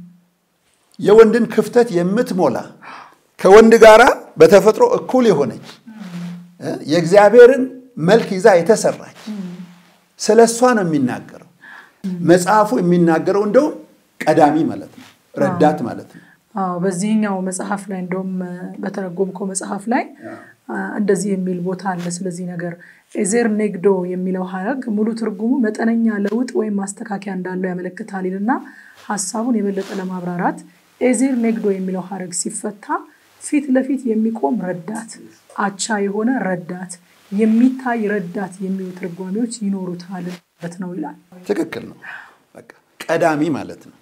የወንድን ክፍተት የምትሞላ ከወንድ ጋራ በተፈጥሮ እኩል የሆነች የእግዚአብሔርን መልክ ይዛ የተሰራች ስለ እሷ ነው የሚናገረው መጽሐፉ የሚናገረው እንደውም ቀዳሚ ማለት ነው፣ ረዳት ማለት ነው። አዎ በዚህኛው መጽሐፍ ላይ እንደውም በተረጎምከው መጽሐፍ ላይ እንደዚህ የሚል ቦታ አለ። ስለዚህ ነገር ኤዜር ኔግዶ የሚለው ሀረግ ሙሉ ትርጉሙ መጠነኛ ለውጥ ወይም ማስተካከያ እንዳለው ያመለክታል ይልና ሀሳቡን የበለጠ ለማብራራት ኤዜር ኔግዶ የሚለው ሀረግ ሲፈታ ፊት ለፊት የሚቆም ረዳት፣ አቻ የሆነ ረዳት፣ የሚታይ ረዳት የሚሉ ትርጓሜዎች ይኖሩታል ማለት ነው ይላል። ትክክል ነው። በቃ ቀዳሚ ማለት ነው።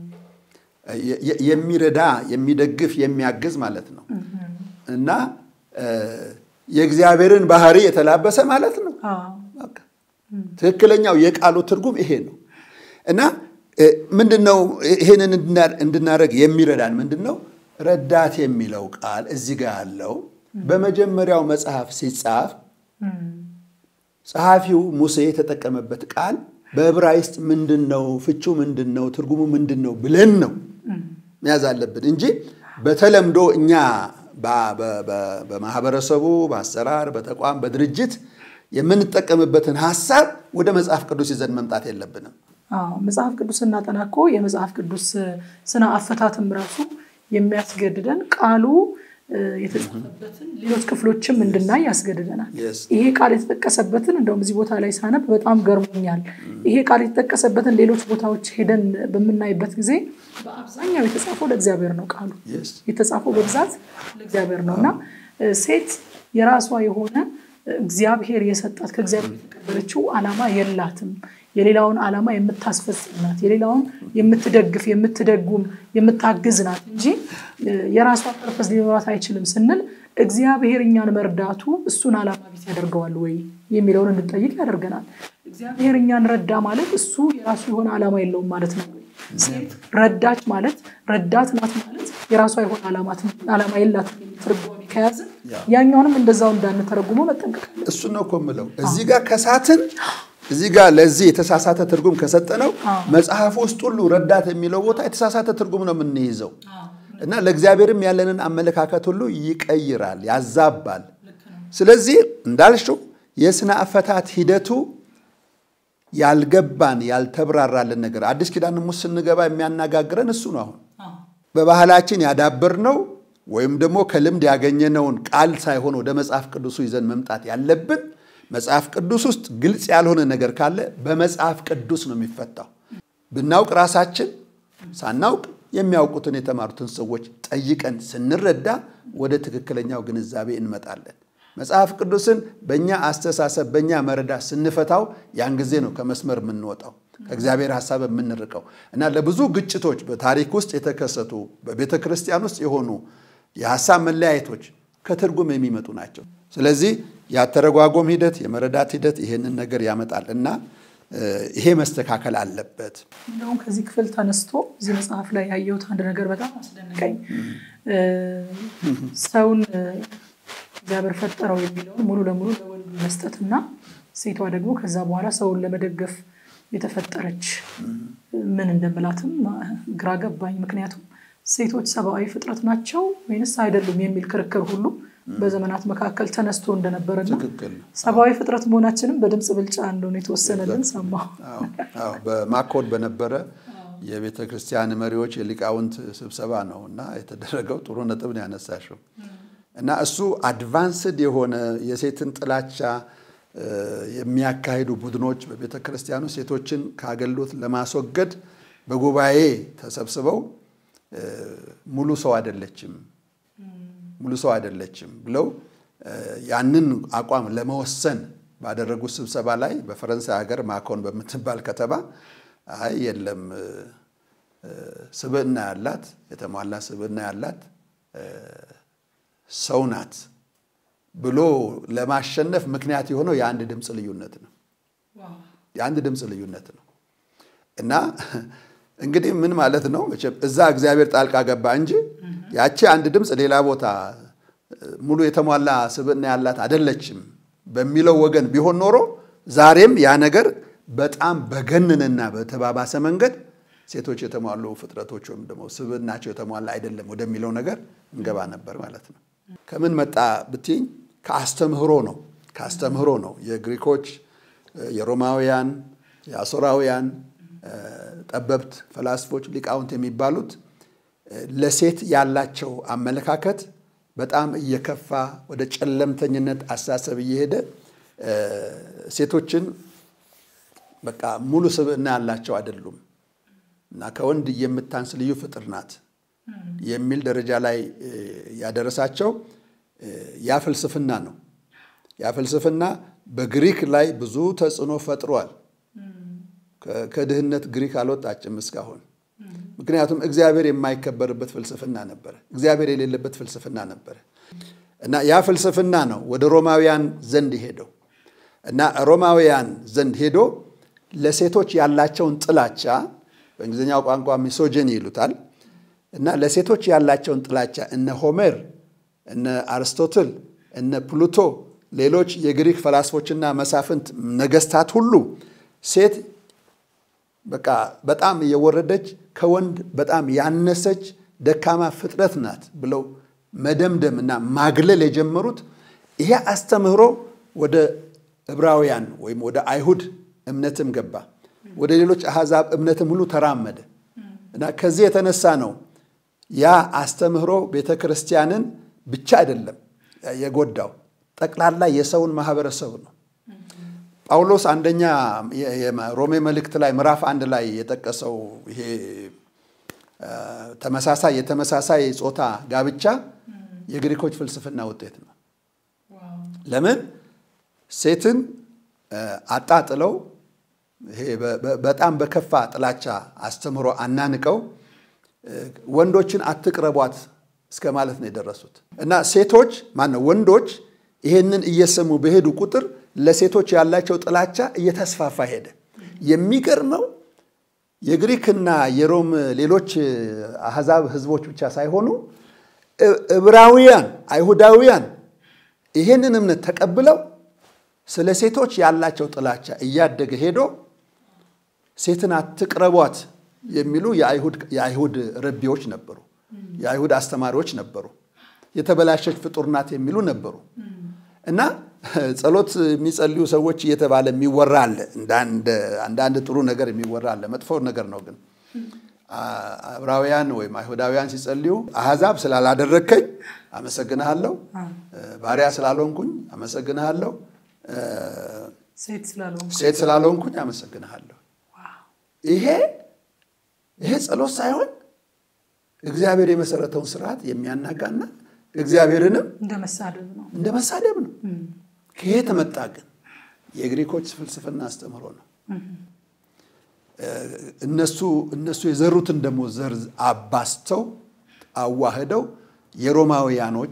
የሚረዳ የሚደግፍ፣ የሚያግዝ ማለት ነው እና የእግዚአብሔርን ባህሪ የተላበሰ ማለት ነው። ትክክለኛው የቃሉ ትርጉም ይሄ ነው እና ምንድን ነው ይሄንን እንድናደርግ የሚረዳን ምንድን ነው? ረዳት የሚለው ቃል እዚህ ጋር ያለው በመጀመሪያው መጽሐፍ ሲጻፍ ጸሐፊው ሙሴ የተጠቀመበት ቃል በዕብራይስጥ ምንድን ነው? ፍቹ ምንድን ነው? ትርጉሙ ምንድን ነው ብለን ነው መያዝ አለብን እንጂ በተለምዶ እኛ በማህበረሰቡ፣ በአሰራር፣ በተቋም፣ በድርጅት የምንጠቀምበትን ሀሳብ ወደ መጽሐፍ ቅዱስ ይዘን መምጣት የለብንም። መጽሐፍ ቅዱስ ስናጠና እኮ የመጽሐፍ ቅዱስ ስነ አፈታትም ራሱ የሚያስገድደን ቃሉ የተጻፈበትን ሌሎች ክፍሎችም እንድናይ ያስገድደናል። ይሄ ቃል የተጠቀሰበትን እንደውም እዚህ ቦታ ላይ ሳነብ በጣም ገርሞኛል። ይሄ ቃል የተጠቀሰበትን ሌሎች ቦታዎች ሄደን በምናይበት ጊዜ በአብዛኛው የተጻፈው ለእግዚአብሔር ነው። ቃሉ የተጻፈው በብዛት ለእግዚአብሔር ነው እና ሴት የራሷ የሆነ እግዚአብሔር የሰጣት ከእግዚአብሔር የተቀበለችው ዓላማ የላትም። የሌላውን ዓላማ የምታስፈጽም ናት። የሌላውን የምትደግፍ፣ የምትደጉም፣ የምታግዝ ናት እንጂ የራሷ ፐርፐስ ሊኖራት አይችልም ስንል እግዚአብሔር እኛን መርዳቱ እሱን ዓላማ ቢስ ያደርገዋል ወይ የሚለውን እንድጠይቅ ያደርገናል። እግዚአብሔር እኛን ረዳ ማለት እሱ የራሱ የሆነ ዓላማ የለውም ማለት ነው። ሴት ረዳች ማለት ረዳት ናት ማለት የራሷ የሆነ ዓላማ የላትም ትርጓሜ ከያዝን ያኛውንም እንደዛው እንዳንተረጉመው መጠንቀቅ እሱ ነው እኮ የምለው እዚህ ጋር ከሳትን እዚህ ጋር ለዚህ የተሳሳተ ትርጉም ከሰጠነው መጽሐፍ ውስጥ ሁሉ ረዳት የሚለው ቦታ የተሳሳተ ትርጉም ነው የምንይዘው እና ለእግዚአብሔርም ያለንን አመለካከት ሁሉ ይቀይራል፣ ያዛባል። ስለዚህ እንዳልሽው የስነ አፈታት ሂደቱ ያልገባን ያልተብራራልን ነገር አዲስ ኪዳንም ውስጥ ስንገባ የሚያነጋግረን እሱ ነው። አሁን በባህላችን ያዳበርነው ወይም ደግሞ ከልምድ ያገኘነውን ቃል ሳይሆን ወደ መጽሐፍ ቅዱሱ ይዘን መምጣት ያለብን መጽሐፍ ቅዱስ ውስጥ ግልጽ ያልሆነ ነገር ካለ በመጽሐፍ ቅዱስ ነው የሚፈታው። ብናውቅ ራሳችን ሳናውቅ የሚያውቁትን የተማሩትን ሰዎች ጠይቀን ስንረዳ ወደ ትክክለኛው ግንዛቤ እንመጣለን። መጽሐፍ ቅዱስን በእኛ አስተሳሰብ በእኛ መረዳት ስንፈታው ያን ጊዜ ነው ከመስመር የምንወጣው ከእግዚአብሔር ሀሳብ የምንርቀው እና ለብዙ ግጭቶች በታሪክ ውስጥ የተከሰቱ በቤተ ክርስቲያን ውስጥ የሆኑ የሀሳብ መለያየቶች ከትርጉም የሚመጡ ናቸው። ስለዚህ የአተረጓጎም ሂደት የመረዳት ሂደት ይሄንን ነገር ያመጣል እና ይሄ መስተካከል አለበት። እንደውም ከዚህ ክፍል ተነስቶ እዚህ መጽሐፍ ላይ ያየሁት አንድ ነገር በጣም አስደነቀኝ። ሰውን እግዚአብሔር ፈጠረው የሚለውን ሙሉ ለሙሉ ለወንድ መስጠትና ሴቷ ደግሞ ከዛ በኋላ ሰውን ለመደገፍ የተፈጠረች ምን እንደምላትም ግራ ገባኝ። ምክንያቱም ሴቶች ሰብአዊ ፍጥረት ናቸው ወይንስ አይደሉም የሚል ክርክር ሁሉ በዘመናት መካከል ተነስቶ እንደነበረና ሰብአዊ ፍጥረት መሆናችንም በድምፅ ብልጫ እንደሆነ የተወሰነልን ሰማሁ። በማኮድ በነበረ የቤተ ክርስቲያን መሪዎች የሊቃውንት ስብሰባ ነው እና የተደረገው ጥሩ ነጥብ ነው ያነሳሽው እና እሱ አድቫንስድ የሆነ የሴትን ጥላቻ የሚያካሂዱ ቡድኖች በቤተ ክርስቲያኑ ሴቶችን ከአገልግሎት ለማስወገድ በጉባኤ ተሰብስበው ሙሉ ሰው አይደለችም ሙሉ ሰው አይደለችም ብለው ያንን አቋም ለመወሰን ባደረጉት ስብሰባ ላይ በፈረንሳይ ሀገር ማኮን በምትባል ከተማ አይ የለም ስብዕና ያላት የተሟላ ስብዕና ያላት ሰው ናት ብሎ ለማሸነፍ ምክንያት የሆነው የአንድ ድምፅ ልዩነት ነው። የአንድ ድምፅ ልዩነት ነው እና እንግዲህ ምን ማለት ነው? መቼም እዛ እግዚአብሔር ጣልቃ ገባ እንጂ ያቺ አንድ ድምፅ ሌላ ቦታ ሙሉ የተሟላ ስብዕና ያላት አይደለችም በሚለው ወገን ቢሆን ኖሮ ዛሬም ያ ነገር በጣም በገነነና በተባባሰ መንገድ ሴቶች የተሟሉ ፍጥረቶች ወይም ደግሞ ስብዕናቸው የተሟላ አይደለም ወደሚለው ነገር እንገባ ነበር ማለት ነው። ከምን መጣ ብትይኝ ከአስተምህሮ ነው። ከአስተምህሮ ነው። የግሪኮች፣ የሮማውያን፣ የአሦራውያን ጠበብት ፈላስፎች፣ ሊቃውንት የሚባሉት ለሴት ያላቸው አመለካከት በጣም እየከፋ ወደ ጨለምተኝነት አስተሳሰብ እየሄደ ሴቶችን በቃ ሙሉ ስብዕና ያላቸው አይደሉም እና ከወንድ የምታንስ ልዩ ፍጥር ናት የሚል ደረጃ ላይ ያደረሳቸው ያ ፍልስፍና ነው። ያ ፍልስፍና በግሪክ ላይ ብዙ ተጽዕኖ ፈጥሯል። ከድህነት ግሪክ አልወጣችም እስካሁን። ምክንያቱም እግዚአብሔር የማይከበርበት ፍልስፍና ነበረ። እግዚአብሔር የሌለበት ፍልስፍና ነበረ እና ያ ፍልስፍና ነው ወደ ሮማውያን ዘንድ ሄደው እና ሮማውያን ዘንድ ሄዶ ለሴቶች ያላቸውን ጥላቻ በእንግሊዝኛው ቋንቋ ሚሶጀኒ ይሉታል እና ለሴቶች ያላቸውን ጥላቻ እነ ሆሜር፣ እነ አርስቶትል፣ እነ ፕሉቶ፣ ሌሎች የግሪክ ፈላስፎችና መሳፍንት ነገስታት ሁሉ ሴት በቃ በጣም የወረደች ከወንድ በጣም ያነሰች ደካማ ፍጥረት ናት ብለው መደምደም እና ማግለል የጀመሩት ይሄ አስተምህሮ ወደ ዕብራውያን ወይም ወደ አይሁድ እምነትም ገባ፣ ወደ ሌሎች አሕዛብ እምነትም ሁሉ ተራመደ እና ከዚህ የተነሳ ነው ያ አስተምህሮ ቤተ ክርስቲያንን ብቻ አይደለም የጎዳው፣ ጠቅላላ የሰውን ማህበረሰብ ነው። ጳውሎስ አንደኛ ሮሜ መልእክት ላይ ምዕራፍ አንድ ላይ የጠቀሰው ይሄ ተመሳሳይ የተመሳሳይ ጾታ ጋብቻ የግሪኮች ፍልስፍና ውጤት ነው። ለምን ሴትን አጣጥለው ይሄ በጣም በከፋ ጥላቻ አስተምህሮ አናንቀው ወንዶችን አትቅረቧት እስከ ማለት ነው የደረሱት እና ሴቶች ማነው ወንዶች ይሄንን እየሰሙ በሄዱ ቁጥር ለሴቶች ያላቸው ጥላቻ እየተስፋፋ ሄደ። የሚገርመው የግሪክና የሮም ሌሎች አሕዛብ ሕዝቦች ብቻ ሳይሆኑ ዕብራውያን አይሁዳውያን ይሄንን እምነት ተቀብለው ስለ ሴቶች ያላቸው ጥላቻ እያደገ ሄዶ ሴትን አትቅረቧት የሚሉ የአይሁድ ረቢዎች ነበሩ። የአይሁድ አስተማሪዎች ነበሩ። የተበላሸች ፍጡር ናት የሚሉ ነበሩ እና ጸሎት የሚጸልዩ ሰዎች እየተባለ የሚወራ አለ። አንዳንድ ጥሩ ነገር የሚወራ አለ። መጥፎ ነገር ነው ግን ዕብራውያን ወይም አይሁዳውያን ሲጸልዩ አሕዛብ ስላላደረግከኝ አመሰግንሃለሁ፣ ባሪያ ስላልሆንኩኝ አመሰግንሃለሁ፣ ሴት ስላልሆንኩኝ አመሰግንሃለሁ። ይሄ ይሄ ጸሎት ሳይሆን እግዚአብሔር የመሰረተውን ስርዓት የሚያናጋና እግዚአብሔርንም እንደ መሳደብ ነው እንደ መሳደብ ነው። ከየት መጣ ግን? የግሪኮች ፍልስፍና አስተምህሮ ነው። እነሱ እነሱ የዘሩትን ደግሞ ዘር አባስተው አዋህደው የሮማውያኖች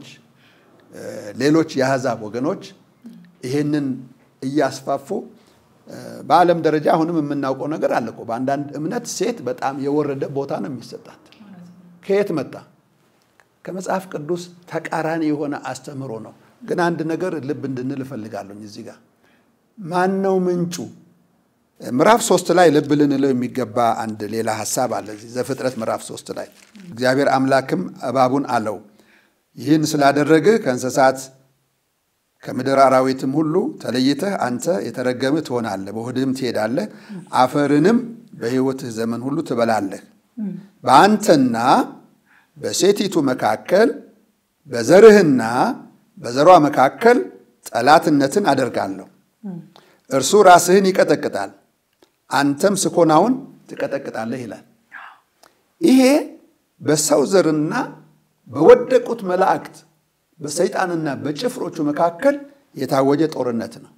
ሌሎች የአሕዛብ ወገኖች ይሄንን እያስፋፉ በዓለም ደረጃ አሁንም የምናውቀው ነገር አለ እኮ። በአንዳንድ እምነት ሴት በጣም የወረደ ቦታ ነው የሚሰጣት። ከየት መጣ? ከመጽሐፍ ቅዱስ ተቃራኒ የሆነ አስተምህሮ ነው። ግን አንድ ነገር ልብ እንድንል እፈልጋለሁ እዚህ ጋር ማን ነው ምንጩ? ምዕራፍ ሶስት ላይ ልብ ልንለው የሚገባ አንድ ሌላ ሀሳብ አለ። እዚህ ዘፍጥረት ምዕራፍ ሶስት ላይ እግዚአብሔር አምላክም እባቡን አለው ይህን ስላደረግህ ከእንስሳት ከምድር አራዊትም ሁሉ ተለይተህ አንተ የተረገምህ ትሆናለህ፣ በሆድህም ትሄዳለህ፣ አፈርንም በሕይወትህ ዘመን ሁሉ ትበላለህ። በአንተና በሴቲቱ መካከል በዘርህና በዘሯ መካከል ጠላትነትን አደርጋለሁ። እርሱ ራስህን ይቀጠቅጣል፣ አንተም ስኮናውን ትቀጠቅጣለህ ይላል። ይሄ በሰው ዘርና በወደቁት መላእክት በሰይጣንና በጭፍሮቹ መካከል የታወጀ ጦርነት ነው።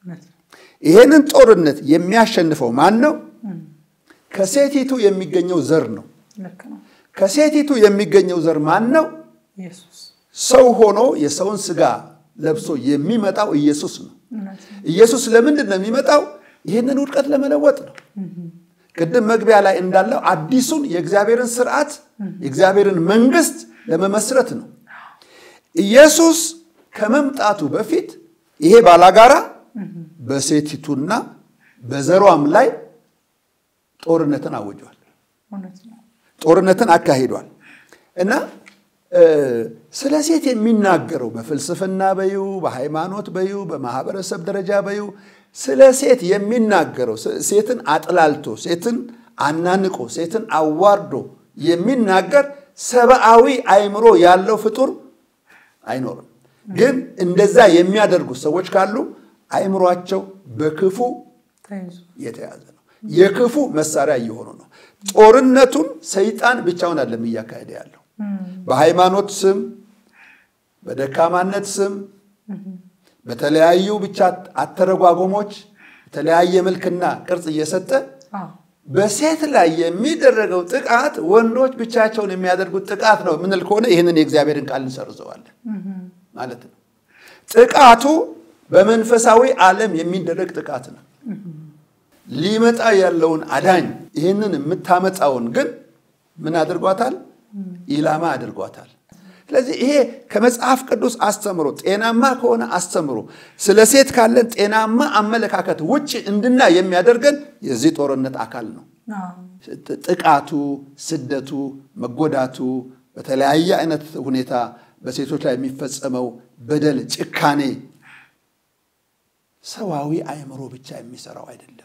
ይሄንን ጦርነት የሚያሸንፈው ማን ነው? ከሴቲቱ የሚገኘው ዘር ነው። ከሴቲቱ የሚገኘው ዘር ማን ነው? ሰው ሆኖ የሰውን ስጋ ለብሶ የሚመጣው ኢየሱስ ነው። ኢየሱስ ለምንድን ነው የሚመጣው? ይህንን ውድቀት ለመለወጥ ነው። ቅድም መግቢያ ላይ እንዳለው አዲሱን የእግዚአብሔርን ስርዓት የእግዚአብሔርን መንግስት ለመመስረት ነው። ኢየሱስ ከመምጣቱ በፊት ይሄ ባላጋራ በሴቲቱና በዘሯም ላይ ጦርነትን አውጇል። ጦርነትን አካሂዷል እና ስለ ሴት የሚናገረው በፍልስፍና በዩ በሃይማኖት በዩ በማህበረሰብ ደረጃ በዩ ስለ ሴት የሚናገረው ሴትን አጥላልቶ ሴትን አናንቆ ሴትን አዋርዶ የሚናገር ሰብአዊ አእምሮ ያለው ፍጡር አይኖርም። ግን እንደዛ የሚያደርጉ ሰዎች ካሉ አእምሯቸው በክፉ የተያዘ ነው። የክፉ መሳሪያ እየሆኑ ነው። ጦርነቱን ሰይጣን ብቻውን አይደለም እያካሄደ ያለው በሃይማኖት ስም፣ በደካማነት ስም፣ በተለያዩ ብቻ አተረጓጎሞች የተለያየ መልክና ቅርጽ እየሰጠ በሴት ላይ የሚደረገው ጥቃት ወንዶች ብቻቸውን የሚያደርጉት ጥቃት ነው ምንል ከሆነ ይህንን የእግዚአብሔርን ቃል እንሰርዘዋለን ማለት ነው። ጥቃቱ በመንፈሳዊ ዓለም የሚደረግ ጥቃት ነው። ሊመጣ ያለውን አዳኝ ይህንን የምታመጣውን ግን ምን አድርጓታል? ኢላማ አድርጓታል። ስለዚህ ይሄ ከመጽሐፍ ቅዱስ አስተምሮ ጤናማ ከሆነ አስተምሮ ስለ ሴት ካለን ጤናማ አመለካከት ውጭ እንድና የሚያደርገን የዚህ ጦርነት አካል ነው። ጥቃቱ፣ ስደቱ፣ መጎዳቱ፣ በተለያየ አይነት ሁኔታ በሴቶች ላይ የሚፈጸመው በደል፣ ጭካኔ ሰዋዊ አእምሮ ብቻ የሚሰራው አይደለም።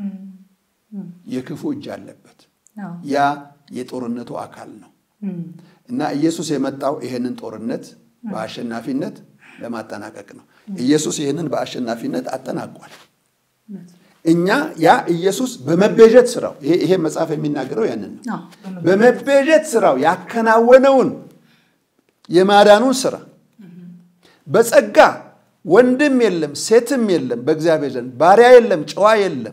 የክፉ እጅ አለበት። ያ የጦርነቱ አካል ነው እና ኢየሱስ የመጣው ይሄንን ጦርነት በአሸናፊነት ለማጠናቀቅ ነው። ኢየሱስ ይህንን በአሸናፊነት አጠናቋል። እኛ ያ ኢየሱስ በመቤዠት ስራው ይሄ መጽሐፍ የሚናገረው ያንን ነው። በመቤዠት ስራው ያከናወነውን የማዳኑን ስራ በጸጋ ወንድም የለም ሴትም የለም በእግዚአብሔር ዘንድ ባሪያ የለም ጨዋ የለም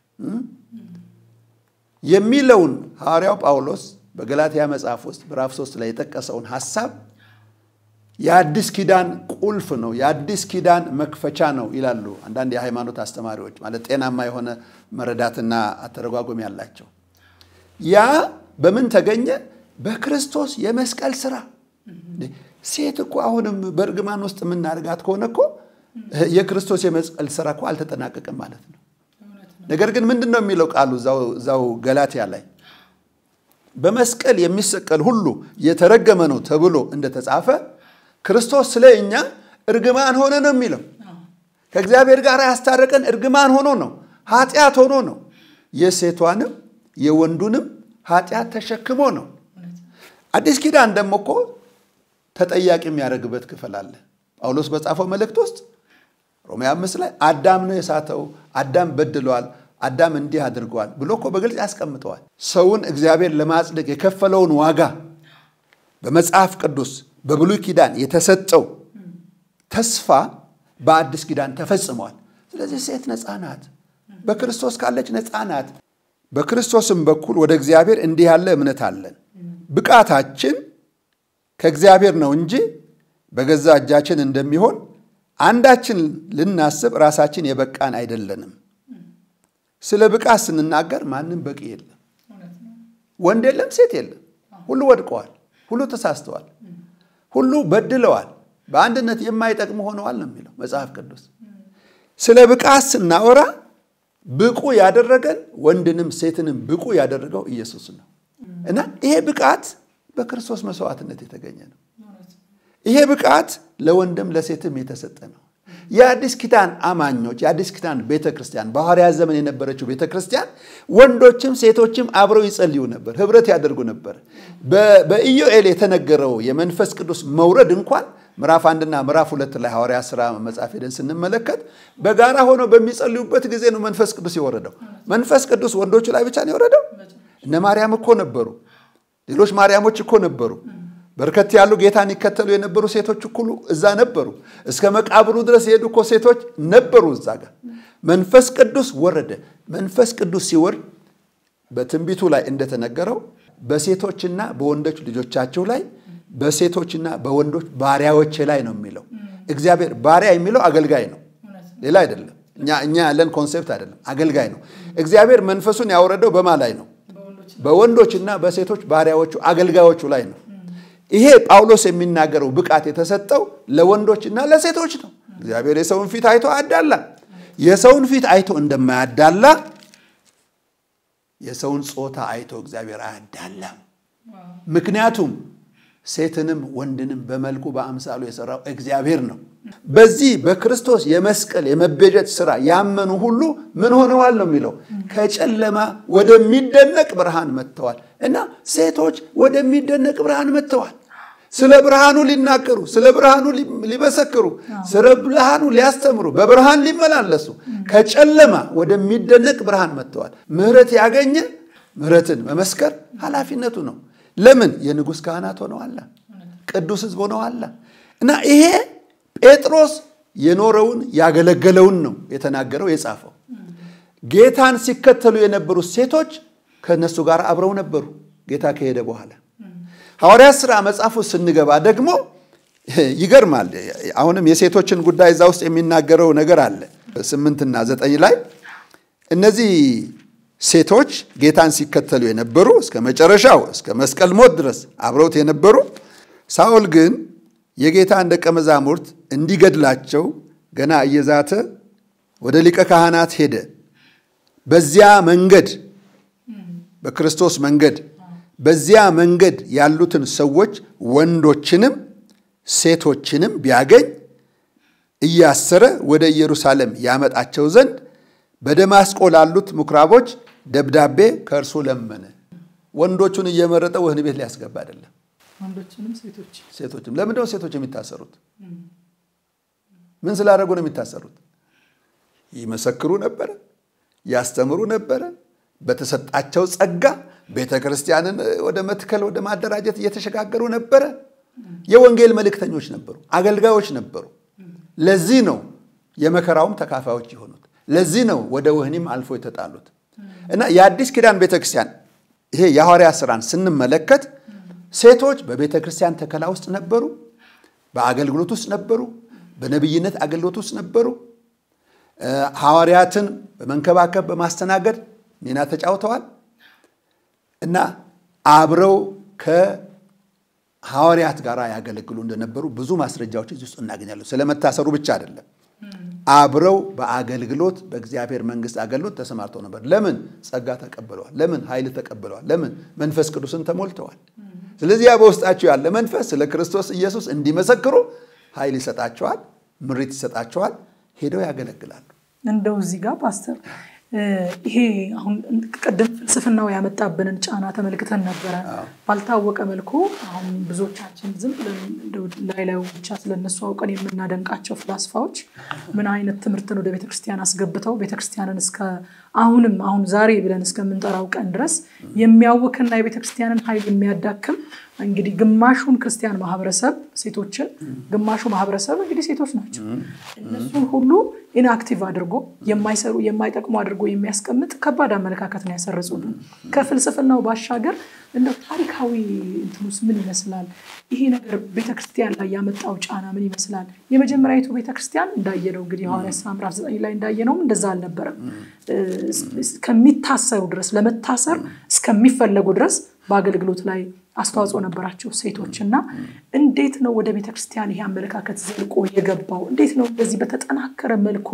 የሚለውን ሐዋርያው ጳውሎስ በገላትያ መጽሐፍ ውስጥ ምዕራፍ ሶስት ላይ የጠቀሰውን ሐሳብ የአዲስ ኪዳን ቁልፍ ነው፣ የአዲስ ኪዳን መክፈቻ ነው ይላሉ አንዳንድ የሃይማኖት አስተማሪዎች፣ ማለት ጤናማ የሆነ መረዳትና አተረጓጎም ያላቸው። ያ በምን ተገኘ? በክርስቶስ የመስቀል ስራ። ሴት እኮ አሁንም በእርግማን ውስጥ የምናደርጋት ከሆነ እኮ የክርስቶስ የመስቀል ስራ እኮ አልተጠናቀቀም ማለት ነው። ነገር ግን ምንድን ነው የሚለው ቃሉ እዛው ገላትያ ላይ በመስቀል የሚሰቀል ሁሉ የተረገመ ነው ተብሎ እንደተጻፈ ክርስቶስ ስለ እኛ እርግማን ሆነ ነው የሚለው። ከእግዚአብሔር ጋር ያስታረቀን እርግማን ሆኖ ነው፣ ኃጢአት ሆኖ ነው። የሴቷንም የወንዱንም ኃጢአት ተሸክሞ ነው። አዲስ ኪዳን ደግሞ እኮ ተጠያቂ የሚያደርግበት ክፍል አለ። ጳውሎስ በጻፈው መልእክት ውስጥ ሮሜ አምስት ላይ አዳም ነው የሳተው፣ አዳም በድሏል፣ አዳም እንዲህ አድርገዋል ብሎ እኮ በግልጽ ያስቀምጠዋል። ሰውን እግዚአብሔር ለማጽደቅ የከፈለውን ዋጋ በመጽሐፍ ቅዱስ በብሉይ ኪዳን የተሰጠው ተስፋ በአዲስ ኪዳን ተፈጽሟል። ስለዚህ ሴት ነፃ ናት፣ በክርስቶስ ካለች ነፃ ናት። በክርስቶስም በኩል ወደ እግዚአብሔር እንዲህ ያለ እምነት አለን። ብቃታችን ከእግዚአብሔር ነው እንጂ በገዛ እጃችን እንደሚሆን አንዳችን ልናስብ ራሳችን የበቃን አይደለንም። ስለ ብቃት ስንናገር ማንም በቂ የለም። ወንድ የለም፣ ሴት የለም። ሁሉ ወድቀዋል፣ ሁሉ ተሳስተዋል፣ ሁሉ በድለዋል፣ በአንድነት የማይጠቅሙ ሆነዋል ነው የሚለው መጽሐፍ ቅዱስ። ስለ ብቃት ስናወራ ብቁ ያደረገን ወንድንም ሴትንም ብቁ ያደረገው ኢየሱስ ነው እና ይሄ ብቃት በክርስቶስ መስዋዕትነት የተገኘ ነው። ይሄ ብቃት ለወንድም ለሴትም የተሰጠ ነው። የአዲስ ኪዳን አማኞች የአዲስ ኪዳን ቤተ ክርስቲያን በሐዋርያት ዘመን የነበረችው ቤተ ክርስቲያን ወንዶችም ሴቶችም አብረው ይጸልዩ ነበር፣ ህብረት ያደርጉ ነበር። በኢዮኤል የተነገረው የመንፈስ ቅዱስ መውረድ እንኳን ምዕራፍ አንድና ምዕራፍ ሁለት ላይ ሐዋርያ ሥራ መጽሐፍ ሄደን ስንመለከት በጋራ ሆነው በሚጸልዩበት ጊዜ ነው መንፈስ ቅዱስ የወረደው። መንፈስ ቅዱስ ወንዶቹ ላይ ብቻ ነው የወረደው? እነ ማርያም እኮ ነበሩ፣ ሌሎች ማርያሞች እኮ ነበሩ። በርከት ያሉ ጌታን ይከተሉ የነበሩ ሴቶች እኩሉ እዛ ነበሩ። እስከ መቃብሩ ድረስ የሄዱ እኮ ሴቶች ነበሩ እዛ ጋር። መንፈስ ቅዱስ ወረደ። መንፈስ ቅዱስ ሲወርድ በትንቢቱ ላይ እንደተነገረው በሴቶችና በወንዶች ልጆቻቸው ላይ በሴቶችና በወንዶች ባሪያዎች ላይ ነው የሚለው። እግዚአብሔር ባሪያ የሚለው አገልጋይ ነው፣ ሌላ አይደለም። እኛ ያለን ኮንሴፕት አይደለም፣ አገልጋይ ነው። እግዚአብሔር መንፈሱን ያወረደው በማ ላይ ነው? በወንዶችና በሴቶች ባሪያዎቹ አገልጋዮቹ ላይ ነው። ይሄ ጳውሎስ የሚናገረው ብቃት የተሰጠው ለወንዶችና ለሴቶች ነው። እግዚአብሔር የሰውን ፊት አይቶ አያዳላ። የሰውን ፊት አይቶ እንደማያዳላ የሰውን ጾታ አይቶ እግዚአብሔር አያዳላም። ምክንያቱም ሴትንም ወንድንም በመልኩ በአምሳሉ የሰራው እግዚአብሔር ነው። በዚህ በክርስቶስ የመስቀል የመቤዠት ስራ ያመኑ ሁሉ ምን ሆነዋል ነው የሚለው ከጨለማ ወደሚደነቅ ብርሃን መጥተዋል። እና ሴቶች ወደሚደነቅ ብርሃን መጥተዋል። ስለ ብርሃኑ ሊናገሩ፣ ስለ ብርሃኑ ሊመሰክሩ፣ ስለ ብርሃኑ ሊያስተምሩ፣ በብርሃን ሊመላለሱ ከጨለማ ወደሚደነቅ ብርሃን መጥተዋል። ምሕረት ያገኘ ምሕረትን መመስከር ኃላፊነቱ ነው። ለምን የንጉሥ ካህናት ሆነዋላ፣ ቅዱስ ሕዝብ ሆነዋላ። እና ይሄ ጴጥሮስ የኖረውን ያገለገለውን ነው የተናገረው የጻፈው። ጌታን ሲከተሉ የነበሩት ሴቶች ከእነሱ ጋር አብረው ነበሩ ጌታ ከሄደ በኋላ። ሐዋርያት ሥራ መጽሐፉ ስንገባ ደግሞ ይገርማል። አሁንም የሴቶችን ጉዳይ እዛ ውስጥ የሚናገረው ነገር አለ። ስምንትና ዘጠኝ ላይ እነዚህ ሴቶች ጌታን ሲከተሉ የነበሩ እስከ መጨረሻው እስከ መስቀል ሞት ድረስ አብረውት የነበሩ ሳኦል ግን የጌታን ደቀ መዛሙርት እንዲገድላቸው ገና እየዛተ ወደ ሊቀ ካህናት ሄደ። በዚያ መንገድ በክርስቶስ መንገድ በዚያ መንገድ ያሉትን ሰዎች ወንዶችንም ሴቶችንም ቢያገኝ እያሰረ ወደ ኢየሩሳሌም ያመጣቸው ዘንድ በደማስቆ ላሉት ምኩራቦች ደብዳቤ ከእርሱ ለመነ። ወንዶቹን እየመረጠ ወህኒ ቤት ሊያስገባ አይደለም። ሴቶችም ለምንድነው ሴቶች የሚታሰሩት? ምን ስላደረጉ ነው የሚታሰሩት? ይመሰክሩ ነበረ፣ ያስተምሩ ነበረ። በተሰጣቸው ጸጋ ቤተ ክርስቲያንን ወደ መትከል ወደ ማደራጀት እየተሸጋገሩ ነበረ። የወንጌል መልእክተኞች ነበሩ፣ አገልጋዮች ነበሩ። ለዚህ ነው የመከራውም ተካፋዮች የሆኑት። ለዚህ ነው ወደ ወህኒም አልፎ የተጣሉት። እና የአዲስ ኪዳን ቤተ ክርስቲያን ይሄ የሐዋርያ ስራን ስንመለከት ሴቶች በቤተ ክርስቲያን ተከላ ውስጥ ነበሩ፣ በአገልግሎት ውስጥ ነበሩ፣ በነቢይነት አገልግሎት ውስጥ ነበሩ። ሐዋርያትን በመንከባከብ በማስተናገድ ሚና ተጫውተዋል እና አብረው ከሐዋርያት ጋር ያገለግሉ እንደነበሩ ብዙ ማስረጃዎች እዚህ ውስጥ እናገኛለን። ስለመታሰሩ ብቻ አይደለም። አብረው በአገልግሎት በእግዚአብሔር መንግስት አገልግሎት ተሰማርተው ነበር። ለምን? ጸጋ ተቀብለዋል። ለምን? ኃይል ተቀብለዋል። ለምን? መንፈስ ቅዱስን ተሞልተዋል። ስለዚህ ያ በውስጣቸው ያለ መንፈስ ስለ ክርስቶስ ኢየሱስ እንዲመሰክሩ ኃይል ይሰጣቸዋል፣ ምሪት ይሰጣቸዋል፣ ሄደው ያገለግላሉ። እንደው እዚህ ጋር ፓስተር ይሄ አሁን ቅድም ፍልስፍናው ያመጣብንን ጫና ተመልክተን ነበረ። ባልታወቀ መልኩ አሁን ብዙዎቻችን ዝም ብለን ላይ ላዩ ብቻ ስለነሱ አውቀን የምናደንቃቸው ፍላስፋዎች ምን አይነት ትምህርትን ወደ ቤተክርስቲያን አስገብተው ቤተክርስቲያንን እስከ አሁንም አሁን ዛሬ ብለን እስከምንጠራው ቀን ድረስ የሚያውክና የቤተክርስቲያንን ኃይል የሚያዳክም እንግዲህ ግማሹን ክርስቲያን ማህበረሰብ ሴቶችን፣ ግማሹ ማህበረሰብ እንግዲህ ሴቶች ናቸው። እነሱን ሁሉ ኢንአክቲቭ አድርጎ የማይሰሩ የማይጠቅሙ አድርጎ የሚያስቀምጥ ከባድ አመለካከት ነው ያሰረጹብን። ከፍልስፍናው ባሻገር እንደው ታሪካዊ እንትኑስ ምን ይመስላል? ይሄ ነገር ቤተክርስቲያን ላይ ያመጣው ጫና ምን ይመስላል? የመጀመሪያዊቱ ቤተክርስቲያን እንዳየነው እንግዲህ ሐዋርያት ሥራ ምዕራፍ ዘጠኝ ላይ እንዳየነውም እንደዛ አልነበረም። እስከሚታሰሩ ድረስ ለመታሰር እስከሚፈለጉ ድረስ በአገልግሎት ላይ አስተዋጽኦ ነበራቸው ሴቶች እና እንዴት ነው ወደ ቤተክርስቲያን ይሄ አመለካከት ዘልቆ የገባው? እንዴት ነው እንደዚህ በተጠናከረ መልኩ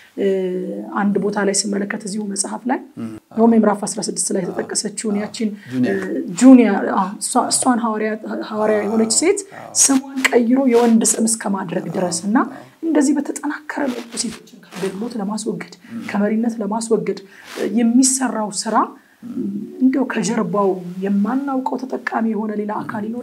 አንድ ቦታ ላይ ስመለከት እዚሁ መጽሐፍ ላይ ሮሜ ምዕራፍ 16 ላይ የተጠቀሰችውን ያችን ጁኒያ እሷን ሐዋርያ የሆነች ሴት ስሟን ቀይሮ የወንድ ስም እስከ ማድረግ ድረስ እና እንደዚህ በተጠናከረ መልኩ ሴቶችን ከአገልግሎት ለማስወገድ ከመሪነት ለማስወገድ የሚሰራው ስራ እንዲያው ከጀርባው የማናውቀው ተጠቃሚ የሆነ ሌላ አካል ይኖር?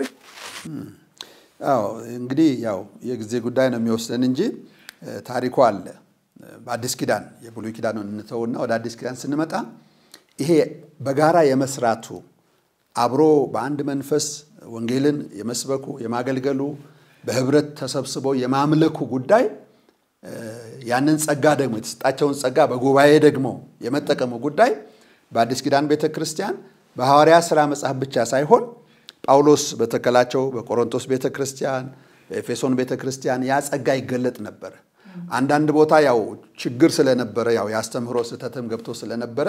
አዎ እንግዲህ ያው የጊዜ ጉዳይ ነው የሚወስደን እንጂ ታሪኩ አለ። በአዲስ ኪዳን የብሉይ ኪዳን እንተውና ወደ አዲስ ኪዳን ስንመጣ ይሄ በጋራ የመስራቱ አብሮ በአንድ መንፈስ ወንጌልን የመስበኩ የማገልገሉ በህብረት ተሰብስበው የማምለኩ ጉዳይ ያንን ጸጋ ደግሞ የተሰጣቸውን ጸጋ በጉባኤ ደግሞ የመጠቀሙ ጉዳይ በአዲስ ኪዳን ቤተ ክርስቲያን በሐዋርያ ሥራ መጽሐፍ ብቻ ሳይሆን ጳውሎስ በተከላቸው በቆሮንቶስ ቤተ ክርስቲያን፣ በኤፌሶን ቤተ ክርስቲያን ያ ጸጋ ይገለጥ ነበረ። አንዳንድ ቦታ ያው ችግር ስለነበረ ያው የአስተምህሮ ስህተትም ገብቶ ስለነበረ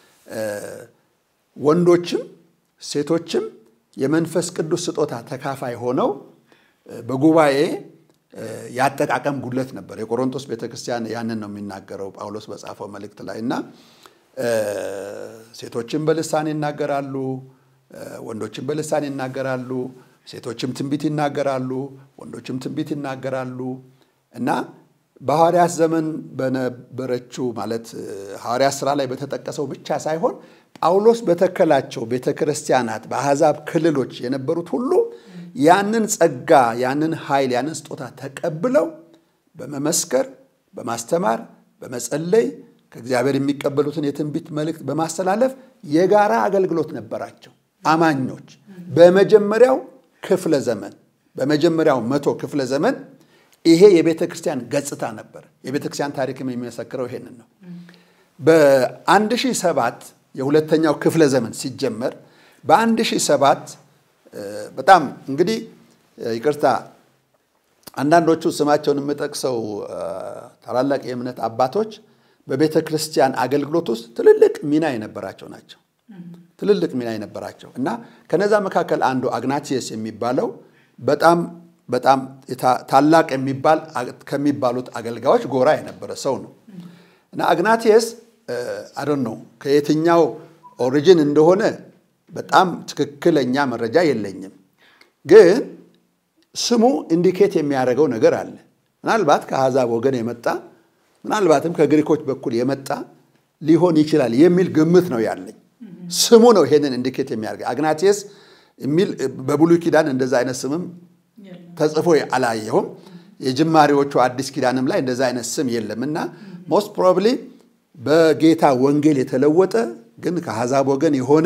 ወንዶችም ሴቶችም የመንፈስ ቅዱስ ስጦታ ተካፋይ ሆነው በጉባኤ የአጠቃቀም ጉድለት ነበር። የቆሮንቶስ ቤተክርስቲያን ያንን ነው የሚናገረው ጳውሎስ በጻፈው መልእክት ላይ እና ሴቶችም በልሳን ይናገራሉ፣ ወንዶችም በልሳን ይናገራሉ፣ ሴቶችም ትንቢት ይናገራሉ፣ ወንዶችም ትንቢት ይናገራሉ እና በሐዋርያት ዘመን በነበረችው ማለት ሐዋርያት ሥራ ላይ በተጠቀሰው ብቻ ሳይሆን ጳውሎስ በተከላቸው ቤተ ክርስቲያናት በአሕዛብ ክልሎች የነበሩት ሁሉ ያንን ጸጋ፣ ያንን ኃይል፣ ያንን ስጦታ ተቀብለው በመመስከር በማስተማር በመጸለይ ከእግዚአብሔር የሚቀበሉትን የትንቢት መልእክት በማስተላለፍ የጋራ አገልግሎት ነበራቸው። አማኞች በመጀመሪያው ክፍለ ዘመን በመጀመሪያው መቶ ክፍለ ዘመን ይሄ የቤተ ክርስቲያን ገጽታ ነበር። የቤተ ክርስቲያን ታሪክም የሚመሰክረው ይሄንን ነው። በአንድ ሺህ ሰባት የሁለተኛው ክፍለ ዘመን ሲጀመር በአንድ ሺህ ሰባት በጣም እንግዲህ ይቅርታ አንዳንዶቹ ስማቸውን የምጠቅሰው ታላላቅ የእምነት አባቶች በቤተ ክርስቲያን አገልግሎት ውስጥ ትልልቅ ሚና የነበራቸው ናቸው። ትልልቅ ሚና የነበራቸው እና ከነዛ መካከል አንዱ አግናቲየስ የሚባለው በጣም በጣም ታላቅ የሚባል ከሚባሉት አገልጋዮች ጎራ የነበረ ሰው ነው እና አግናቲየስ አዶን ነው ከየትኛው ኦሪጂን እንደሆነ በጣም ትክክለኛ መረጃ የለኝም፣ ግን ስሙ ኢንዲኬት የሚያደርገው ነገር አለ። ምናልባት ከአሕዛብ ወገን የመጣ ምናልባትም ከግሪኮች በኩል የመጣ ሊሆን ይችላል የሚል ግምት ነው ያለኝ። ስሙ ነው ይሄንን ኢንዲኬት የሚያደርገው። አግናቲየስ የሚል በብሉይ ኪዳን እንደዛ አይነት ስምም ተጽፎ አላየሁም። የጅማሬዎቹ አዲስ ኪዳንም ላይ እንደዛ አይነት ስም የለም እና ሞስት ፕሮባብሊ በጌታ ወንጌል የተለወጠ ግን ከአሕዛብ ወገን የሆነ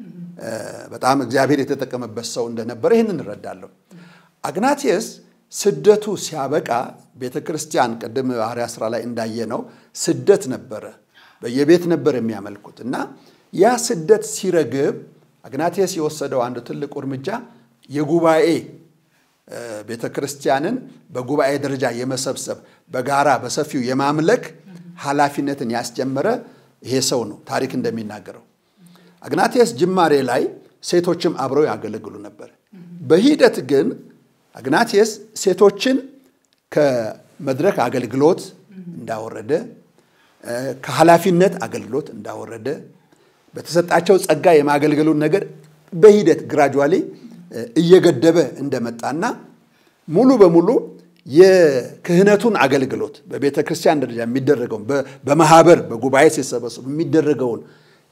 በጣም እግዚአብሔር የተጠቀመበት ሰው እንደነበረ ይህን እንረዳለሁ። አግናቲየስ ስደቱ ሲያበቃ ቤተ ክርስቲያን ቅድም ሐዋርያት ሥራ ላይ እንዳየነው ስደት ነበረ። በየቤት ነበር የሚያመልኩት እና ያ ስደት ሲረግብ አግናቲየስ የወሰደው አንዱ ትልቁ እርምጃ የጉባኤ ቤተ ክርስቲያንን በጉባኤ ደረጃ የመሰብሰብ በጋራ በሰፊው የማምለክ ኃላፊነትን ያስጀመረ ይሄ ሰው ነው ታሪክ እንደሚናገረው። አግናቲየስ ጅማሬ ላይ ሴቶችም አብረው ያገለግሉ ነበር። በሂደት ግን አግናቲየስ ሴቶችን ከመድረክ አገልግሎት እንዳወረደ፣ ከኃላፊነት አገልግሎት እንዳወረደ፣ በተሰጣቸው ጸጋ የማገልገሉን ነገር በሂደት ግራጁዋሊ እየገደበ እንደመጣና ሙሉ በሙሉ የክህነቱን አገልግሎት በቤተ ክርስቲያን ደረጃ የሚደረገውን በማህበር በጉባኤ ሲሰበሰቡ የሚደረገውን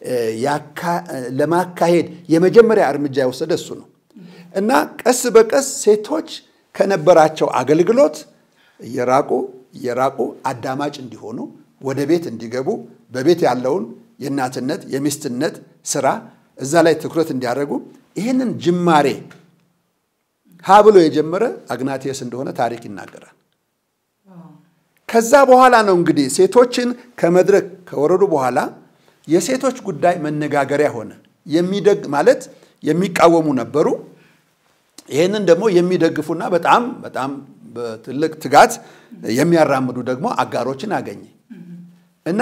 ለማካሄድ የመጀመሪያ እርምጃ የወሰደ እሱ ነው እና ቀስ በቀስ ሴቶች ከነበራቸው አገልግሎት እየራቁ እየራቁ አዳማጭ እንዲሆኑ ወደ ቤት እንዲገቡ በቤት ያለውን የእናትነት የሚስትነት ስራ እዛ ላይ ትኩረት እንዲያደርጉ ይህንን ጅማሬ ሀ ብሎ የጀመረ አግናቴስ እንደሆነ ታሪክ ይናገራል። ከዛ በኋላ ነው እንግዲህ ሴቶችን ከመድረክ ከወረዱ በኋላ የሴቶች ጉዳይ መነጋገሪያ ሆነ። የሚደግ ማለት የሚቃወሙ ነበሩ። ይህንን ደግሞ የሚደግፉና በጣም በጣም በትልቅ ትጋት የሚያራምዱ ደግሞ አጋሮችን አገኘ እና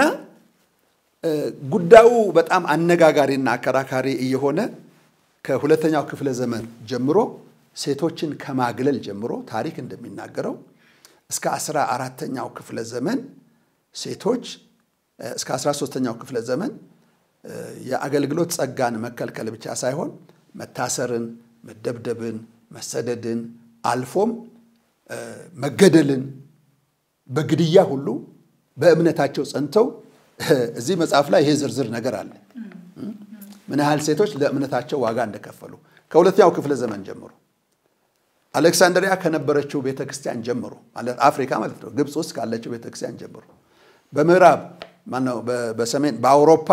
ጉዳዩ በጣም አነጋጋሪና አከራካሪ እየሆነ ከሁለተኛው ክፍለ ዘመን ጀምሮ ሴቶችን ከማግለል ጀምሮ ታሪክ እንደሚናገረው እስከ አስራ አራተኛው ክፍለ ዘመን ሴቶች እስከ አስራ ሶስተኛው ክፍለ ዘመን የአገልግሎት ጸጋን መከልከል ብቻ ሳይሆን መታሰርን፣ መደብደብን፣ መሰደድን አልፎም መገደልን በግድያ ሁሉ በእምነታቸው ጸንተው እዚህ መጽሐፍ ላይ ይሄ ዝርዝር ነገር አለ። ምን ያህል ሴቶች ለእምነታቸው ዋጋ እንደከፈሉ ከሁለተኛው ክፍለ ዘመን ጀምሮ አሌክሳንድሪያ ከነበረችው ቤተክርስቲያን ጀምሮ ማለት አፍሪካ ማለት ነው፣ ግብፅ ውስጥ ካለችው ቤተክርስቲያን ጀምሮ በምዕራብ ማነው በሰሜን በአውሮፓ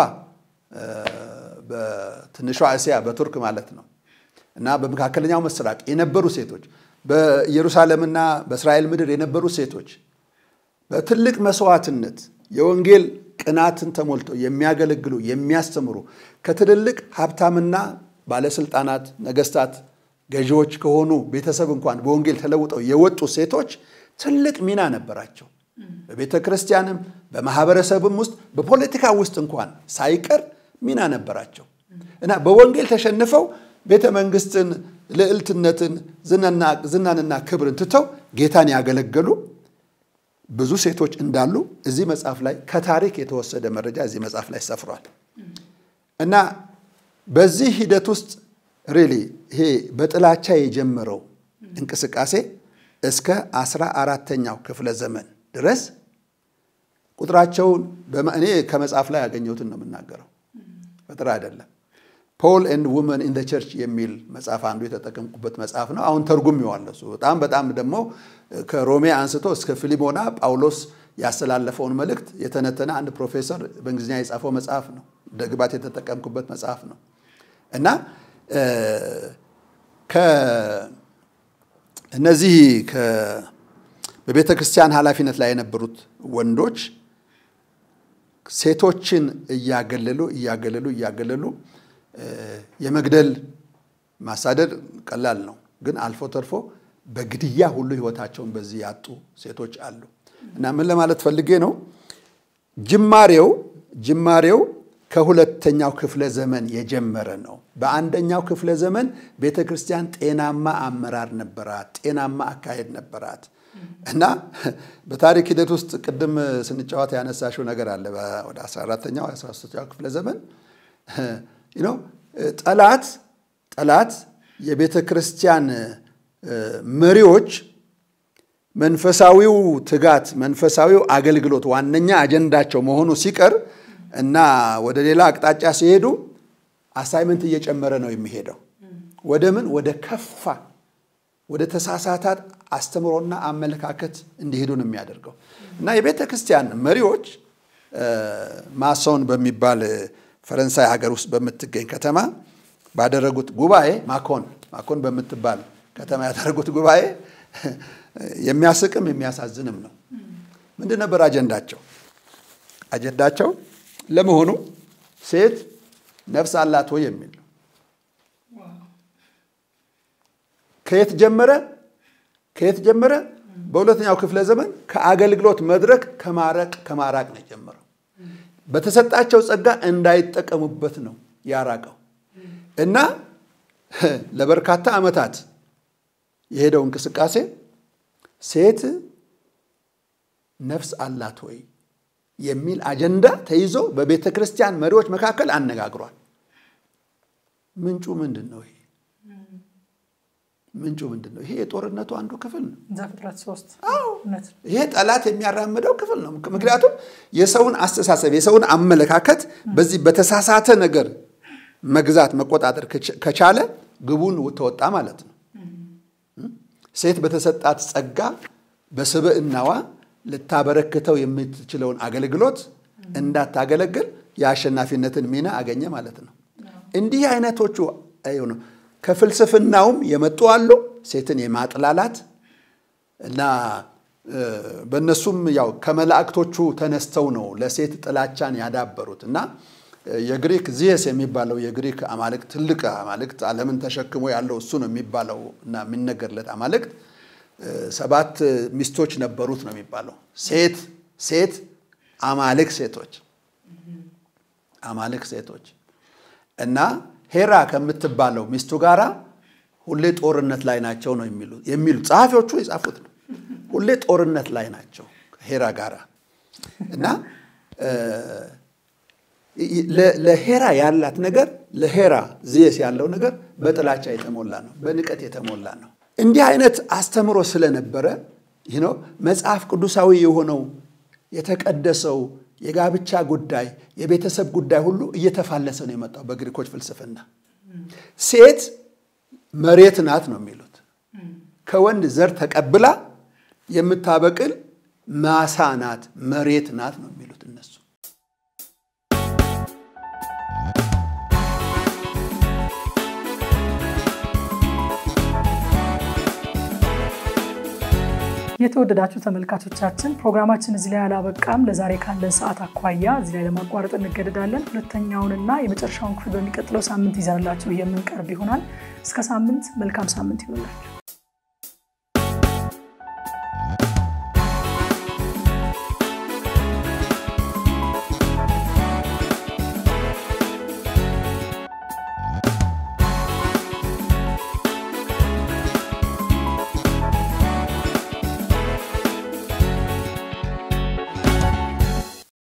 በትንሿ እስያ በቱርክ ማለት ነው እና በመካከለኛው ምስራቅ የነበሩ ሴቶች በኢየሩሳሌምና በእስራኤል ምድር የነበሩ ሴቶች በትልቅ መስዋዕትነት የወንጌል ቅናትን ተሞልተው የሚያገለግሉ የሚያስተምሩ ከትልልቅ ሀብታምና ባለስልጣናት፣ ነገስታት፣ ገዢዎች ከሆኑ ቤተሰብ እንኳን በወንጌል ተለውጠው የወጡ ሴቶች ትልቅ ሚና ነበራቸው። በቤተ ክርስቲያንም በማህበረሰብም ውስጥ በፖለቲካ ውስጥ እንኳን ሳይቀር ሚና ነበራቸው እና በወንጌል ተሸንፈው ቤተ መንግስትን፣ ልዕልትነትን፣ ዝናንና ክብርን ትተው ጌታን ያገለገሉ ብዙ ሴቶች እንዳሉ እዚህ መጽሐፍ ላይ ከታሪክ የተወሰደ መረጃ እዚህ መጽሐፍ ላይ ሰፍሯል እና በዚህ ሂደት ውስጥ ሪሊ ይሄ በጥላቻ የጀመረው እንቅስቃሴ እስከ አስራ አራተኛው ክፍለ ዘመን ድረስ ቁጥራቸውን እኔ ከመጽሐፍ ላይ ያገኘሁትን ነው የምናገረው፣ ፈጥራ አይደለም። ፖል ኤንድ ውመን ኢን ቸርች የሚል መጽሐፍ አንዱ የተጠቀምኩበት መጽሐፍ ነው። አሁን ተርጉሜዋለሁ። እሱ በጣም በጣም ደግሞ ከሮሜ አንስቶ እስከ ፊሊሞና ጳውሎስ ያስተላለፈውን መልእክት የተነተነ አንድ ፕሮፌሰር በእንግሊዝኛ የጻፈው መጽሐፍ ነው። ደግባት የተጠቀምኩበት መጽሐፍ ነው እና እነዚህ በቤተ ክርስቲያን ኃላፊነት ላይ የነበሩት ወንዶች ሴቶችን እያገለሉ እያገለሉ እያገለሉ የመግደል ማሳደድ ቀላል ነው፣ ግን አልፎ ተርፎ በግድያ ሁሉ ሕይወታቸውን በዚህ ያጡ ሴቶች አሉ እና ምን ለማለት ፈልጌ ነው ጅማሬው ጅማሬው ከሁለተኛው ክፍለ ዘመን የጀመረ ነው። በአንደኛው ክፍለ ዘመን ቤተ ክርስቲያን ጤናማ አመራር ነበራት፣ ጤናማ አካሄድ ነበራት እና በታሪክ ሂደት ውስጥ ቅድም ስንጫወት ያነሳሽው ነገር አለ። ወደ 14ኛው 13ኛው ክፍለ ዘመን ጠላት ጠላት የቤተ ክርስቲያን መሪዎች መንፈሳዊው ትጋት መንፈሳዊው አገልግሎት ዋነኛ አጀንዳቸው መሆኑ ሲቀር እና ወደ ሌላ አቅጣጫ ሲሄዱ አሳይመንት እየጨመረ ነው የሚሄደው። ወደ ምን? ወደ ከፋ ወደ ተሳሳታት አስተምሮና አመለካከት እንዲሄዱ ነው የሚያደርገው እና የቤተ ክርስቲያን መሪዎች ማሶን በሚባል ፈረንሳይ ሀገር ውስጥ በምትገኝ ከተማ ባደረጉት ጉባኤ ማኮን ማኮን በምትባል ከተማ ያደረጉት ጉባኤ የሚያስቅም የሚያሳዝንም ነው። ምንድን ነበር አጀንዳቸው? አጀንዳቸው ለመሆኑ ሴት ነፍስ አላት ወይ የሚል ነው። ከየት ጀመረ? ከየት ጀመረ? በሁለተኛው ክፍለ ዘመን ከአገልግሎት መድረክ ከማረቅ ከማራቅ ነው የጀመረው። በተሰጣቸው ጸጋ እንዳይጠቀሙበት ነው ያራቀው እና ለበርካታ ዓመታት የሄደው እንቅስቃሴ ሴት ነፍስ አላት ወይ የሚል አጀንዳ ተይዞ በቤተ ክርስቲያን መሪዎች መካከል አነጋግሯል። ምንጩ ምንድን ነው? ይሄ ምንጩ ምንድን ነው? ይሄ የጦርነቱ አንዱ ክፍል ነው። ዘፍጥረት ሶስት ይሄ ጠላት የሚያራምደው ክፍል ነው። ምክንያቱም የሰውን አስተሳሰብ የሰውን አመለካከት በዚህ በተሳሳተ ነገር መግዛት መቆጣጠር ከቻለ ግቡን ተወጣ ማለት ነው። ሴት በተሰጣት ጸጋ በስብዕናዋ ልታበረክተው የምትችለውን አገልግሎት እንዳታገለግል የአሸናፊነትን ሚና አገኘ ማለት ነው። እንዲህ አይነቶቹ ነው ከፍልስፍናውም የመጡ አሉ። ሴትን የማጥላላት እና በእነሱም ያው ከመላእክቶቹ ተነስተው ነው ለሴት ጥላቻን ያዳበሩት እና የግሪክ ዚየስ የሚባለው የግሪክ አማልክት ትልቅ አማልክት ዓለምን ተሸክሞ ያለው እሱ ነው የሚባለው እና የሚነገርለት አማልክት ሰባት ሚስቶች ነበሩት ነው የሚባለው። ሴት ሴት አማልክ ሴቶች አማልክ ሴቶች እና ሄራ ከምትባለው ሚስቱ ጋራ ሁሌ ጦርነት ላይ ናቸው ነው የሚሉ ጸሐፊዎቹ የጻፉት ነው። ሁሌ ጦርነት ላይ ናቸው ሄራ ጋራ እና ለሄራ ያላት ነገር ለሄራ ዚየስ ያለው ነገር በጥላቻ የተሞላ ነው፣ በንቀት የተሞላ ነው። እንዲህ አይነት አስተምሮ ስለነበረ ይህ ነው መጽሐፍ ቅዱሳዊ የሆነው የተቀደሰው የጋብቻ ጉዳይ የቤተሰብ ጉዳይ ሁሉ እየተፋለሰ ነው የመጣው በግሪኮች ፍልስፍና። ሴት መሬት ናት ነው የሚሉት። ከወንድ ዘር ተቀብላ የምታበቅል ማሳ ናት፣ መሬት ናት ነው የሚሉት እነሱ። የተወደዳችሁ ተመልካቾቻችን ፕሮግራማችን እዚህ ላይ አላበቃም። ለዛሬ ካለን ሰዓት አኳያ እዚህ ላይ ለማቋረጥ እንገደዳለን። ሁለተኛውንና የመጨረሻውን ክፍል በሚቀጥለው ሳምንት ይዘንላችሁ የምንቀርብ ይሆናል። እስከ ሳምንት መልካም ሳምንት ይሆንላችሁ።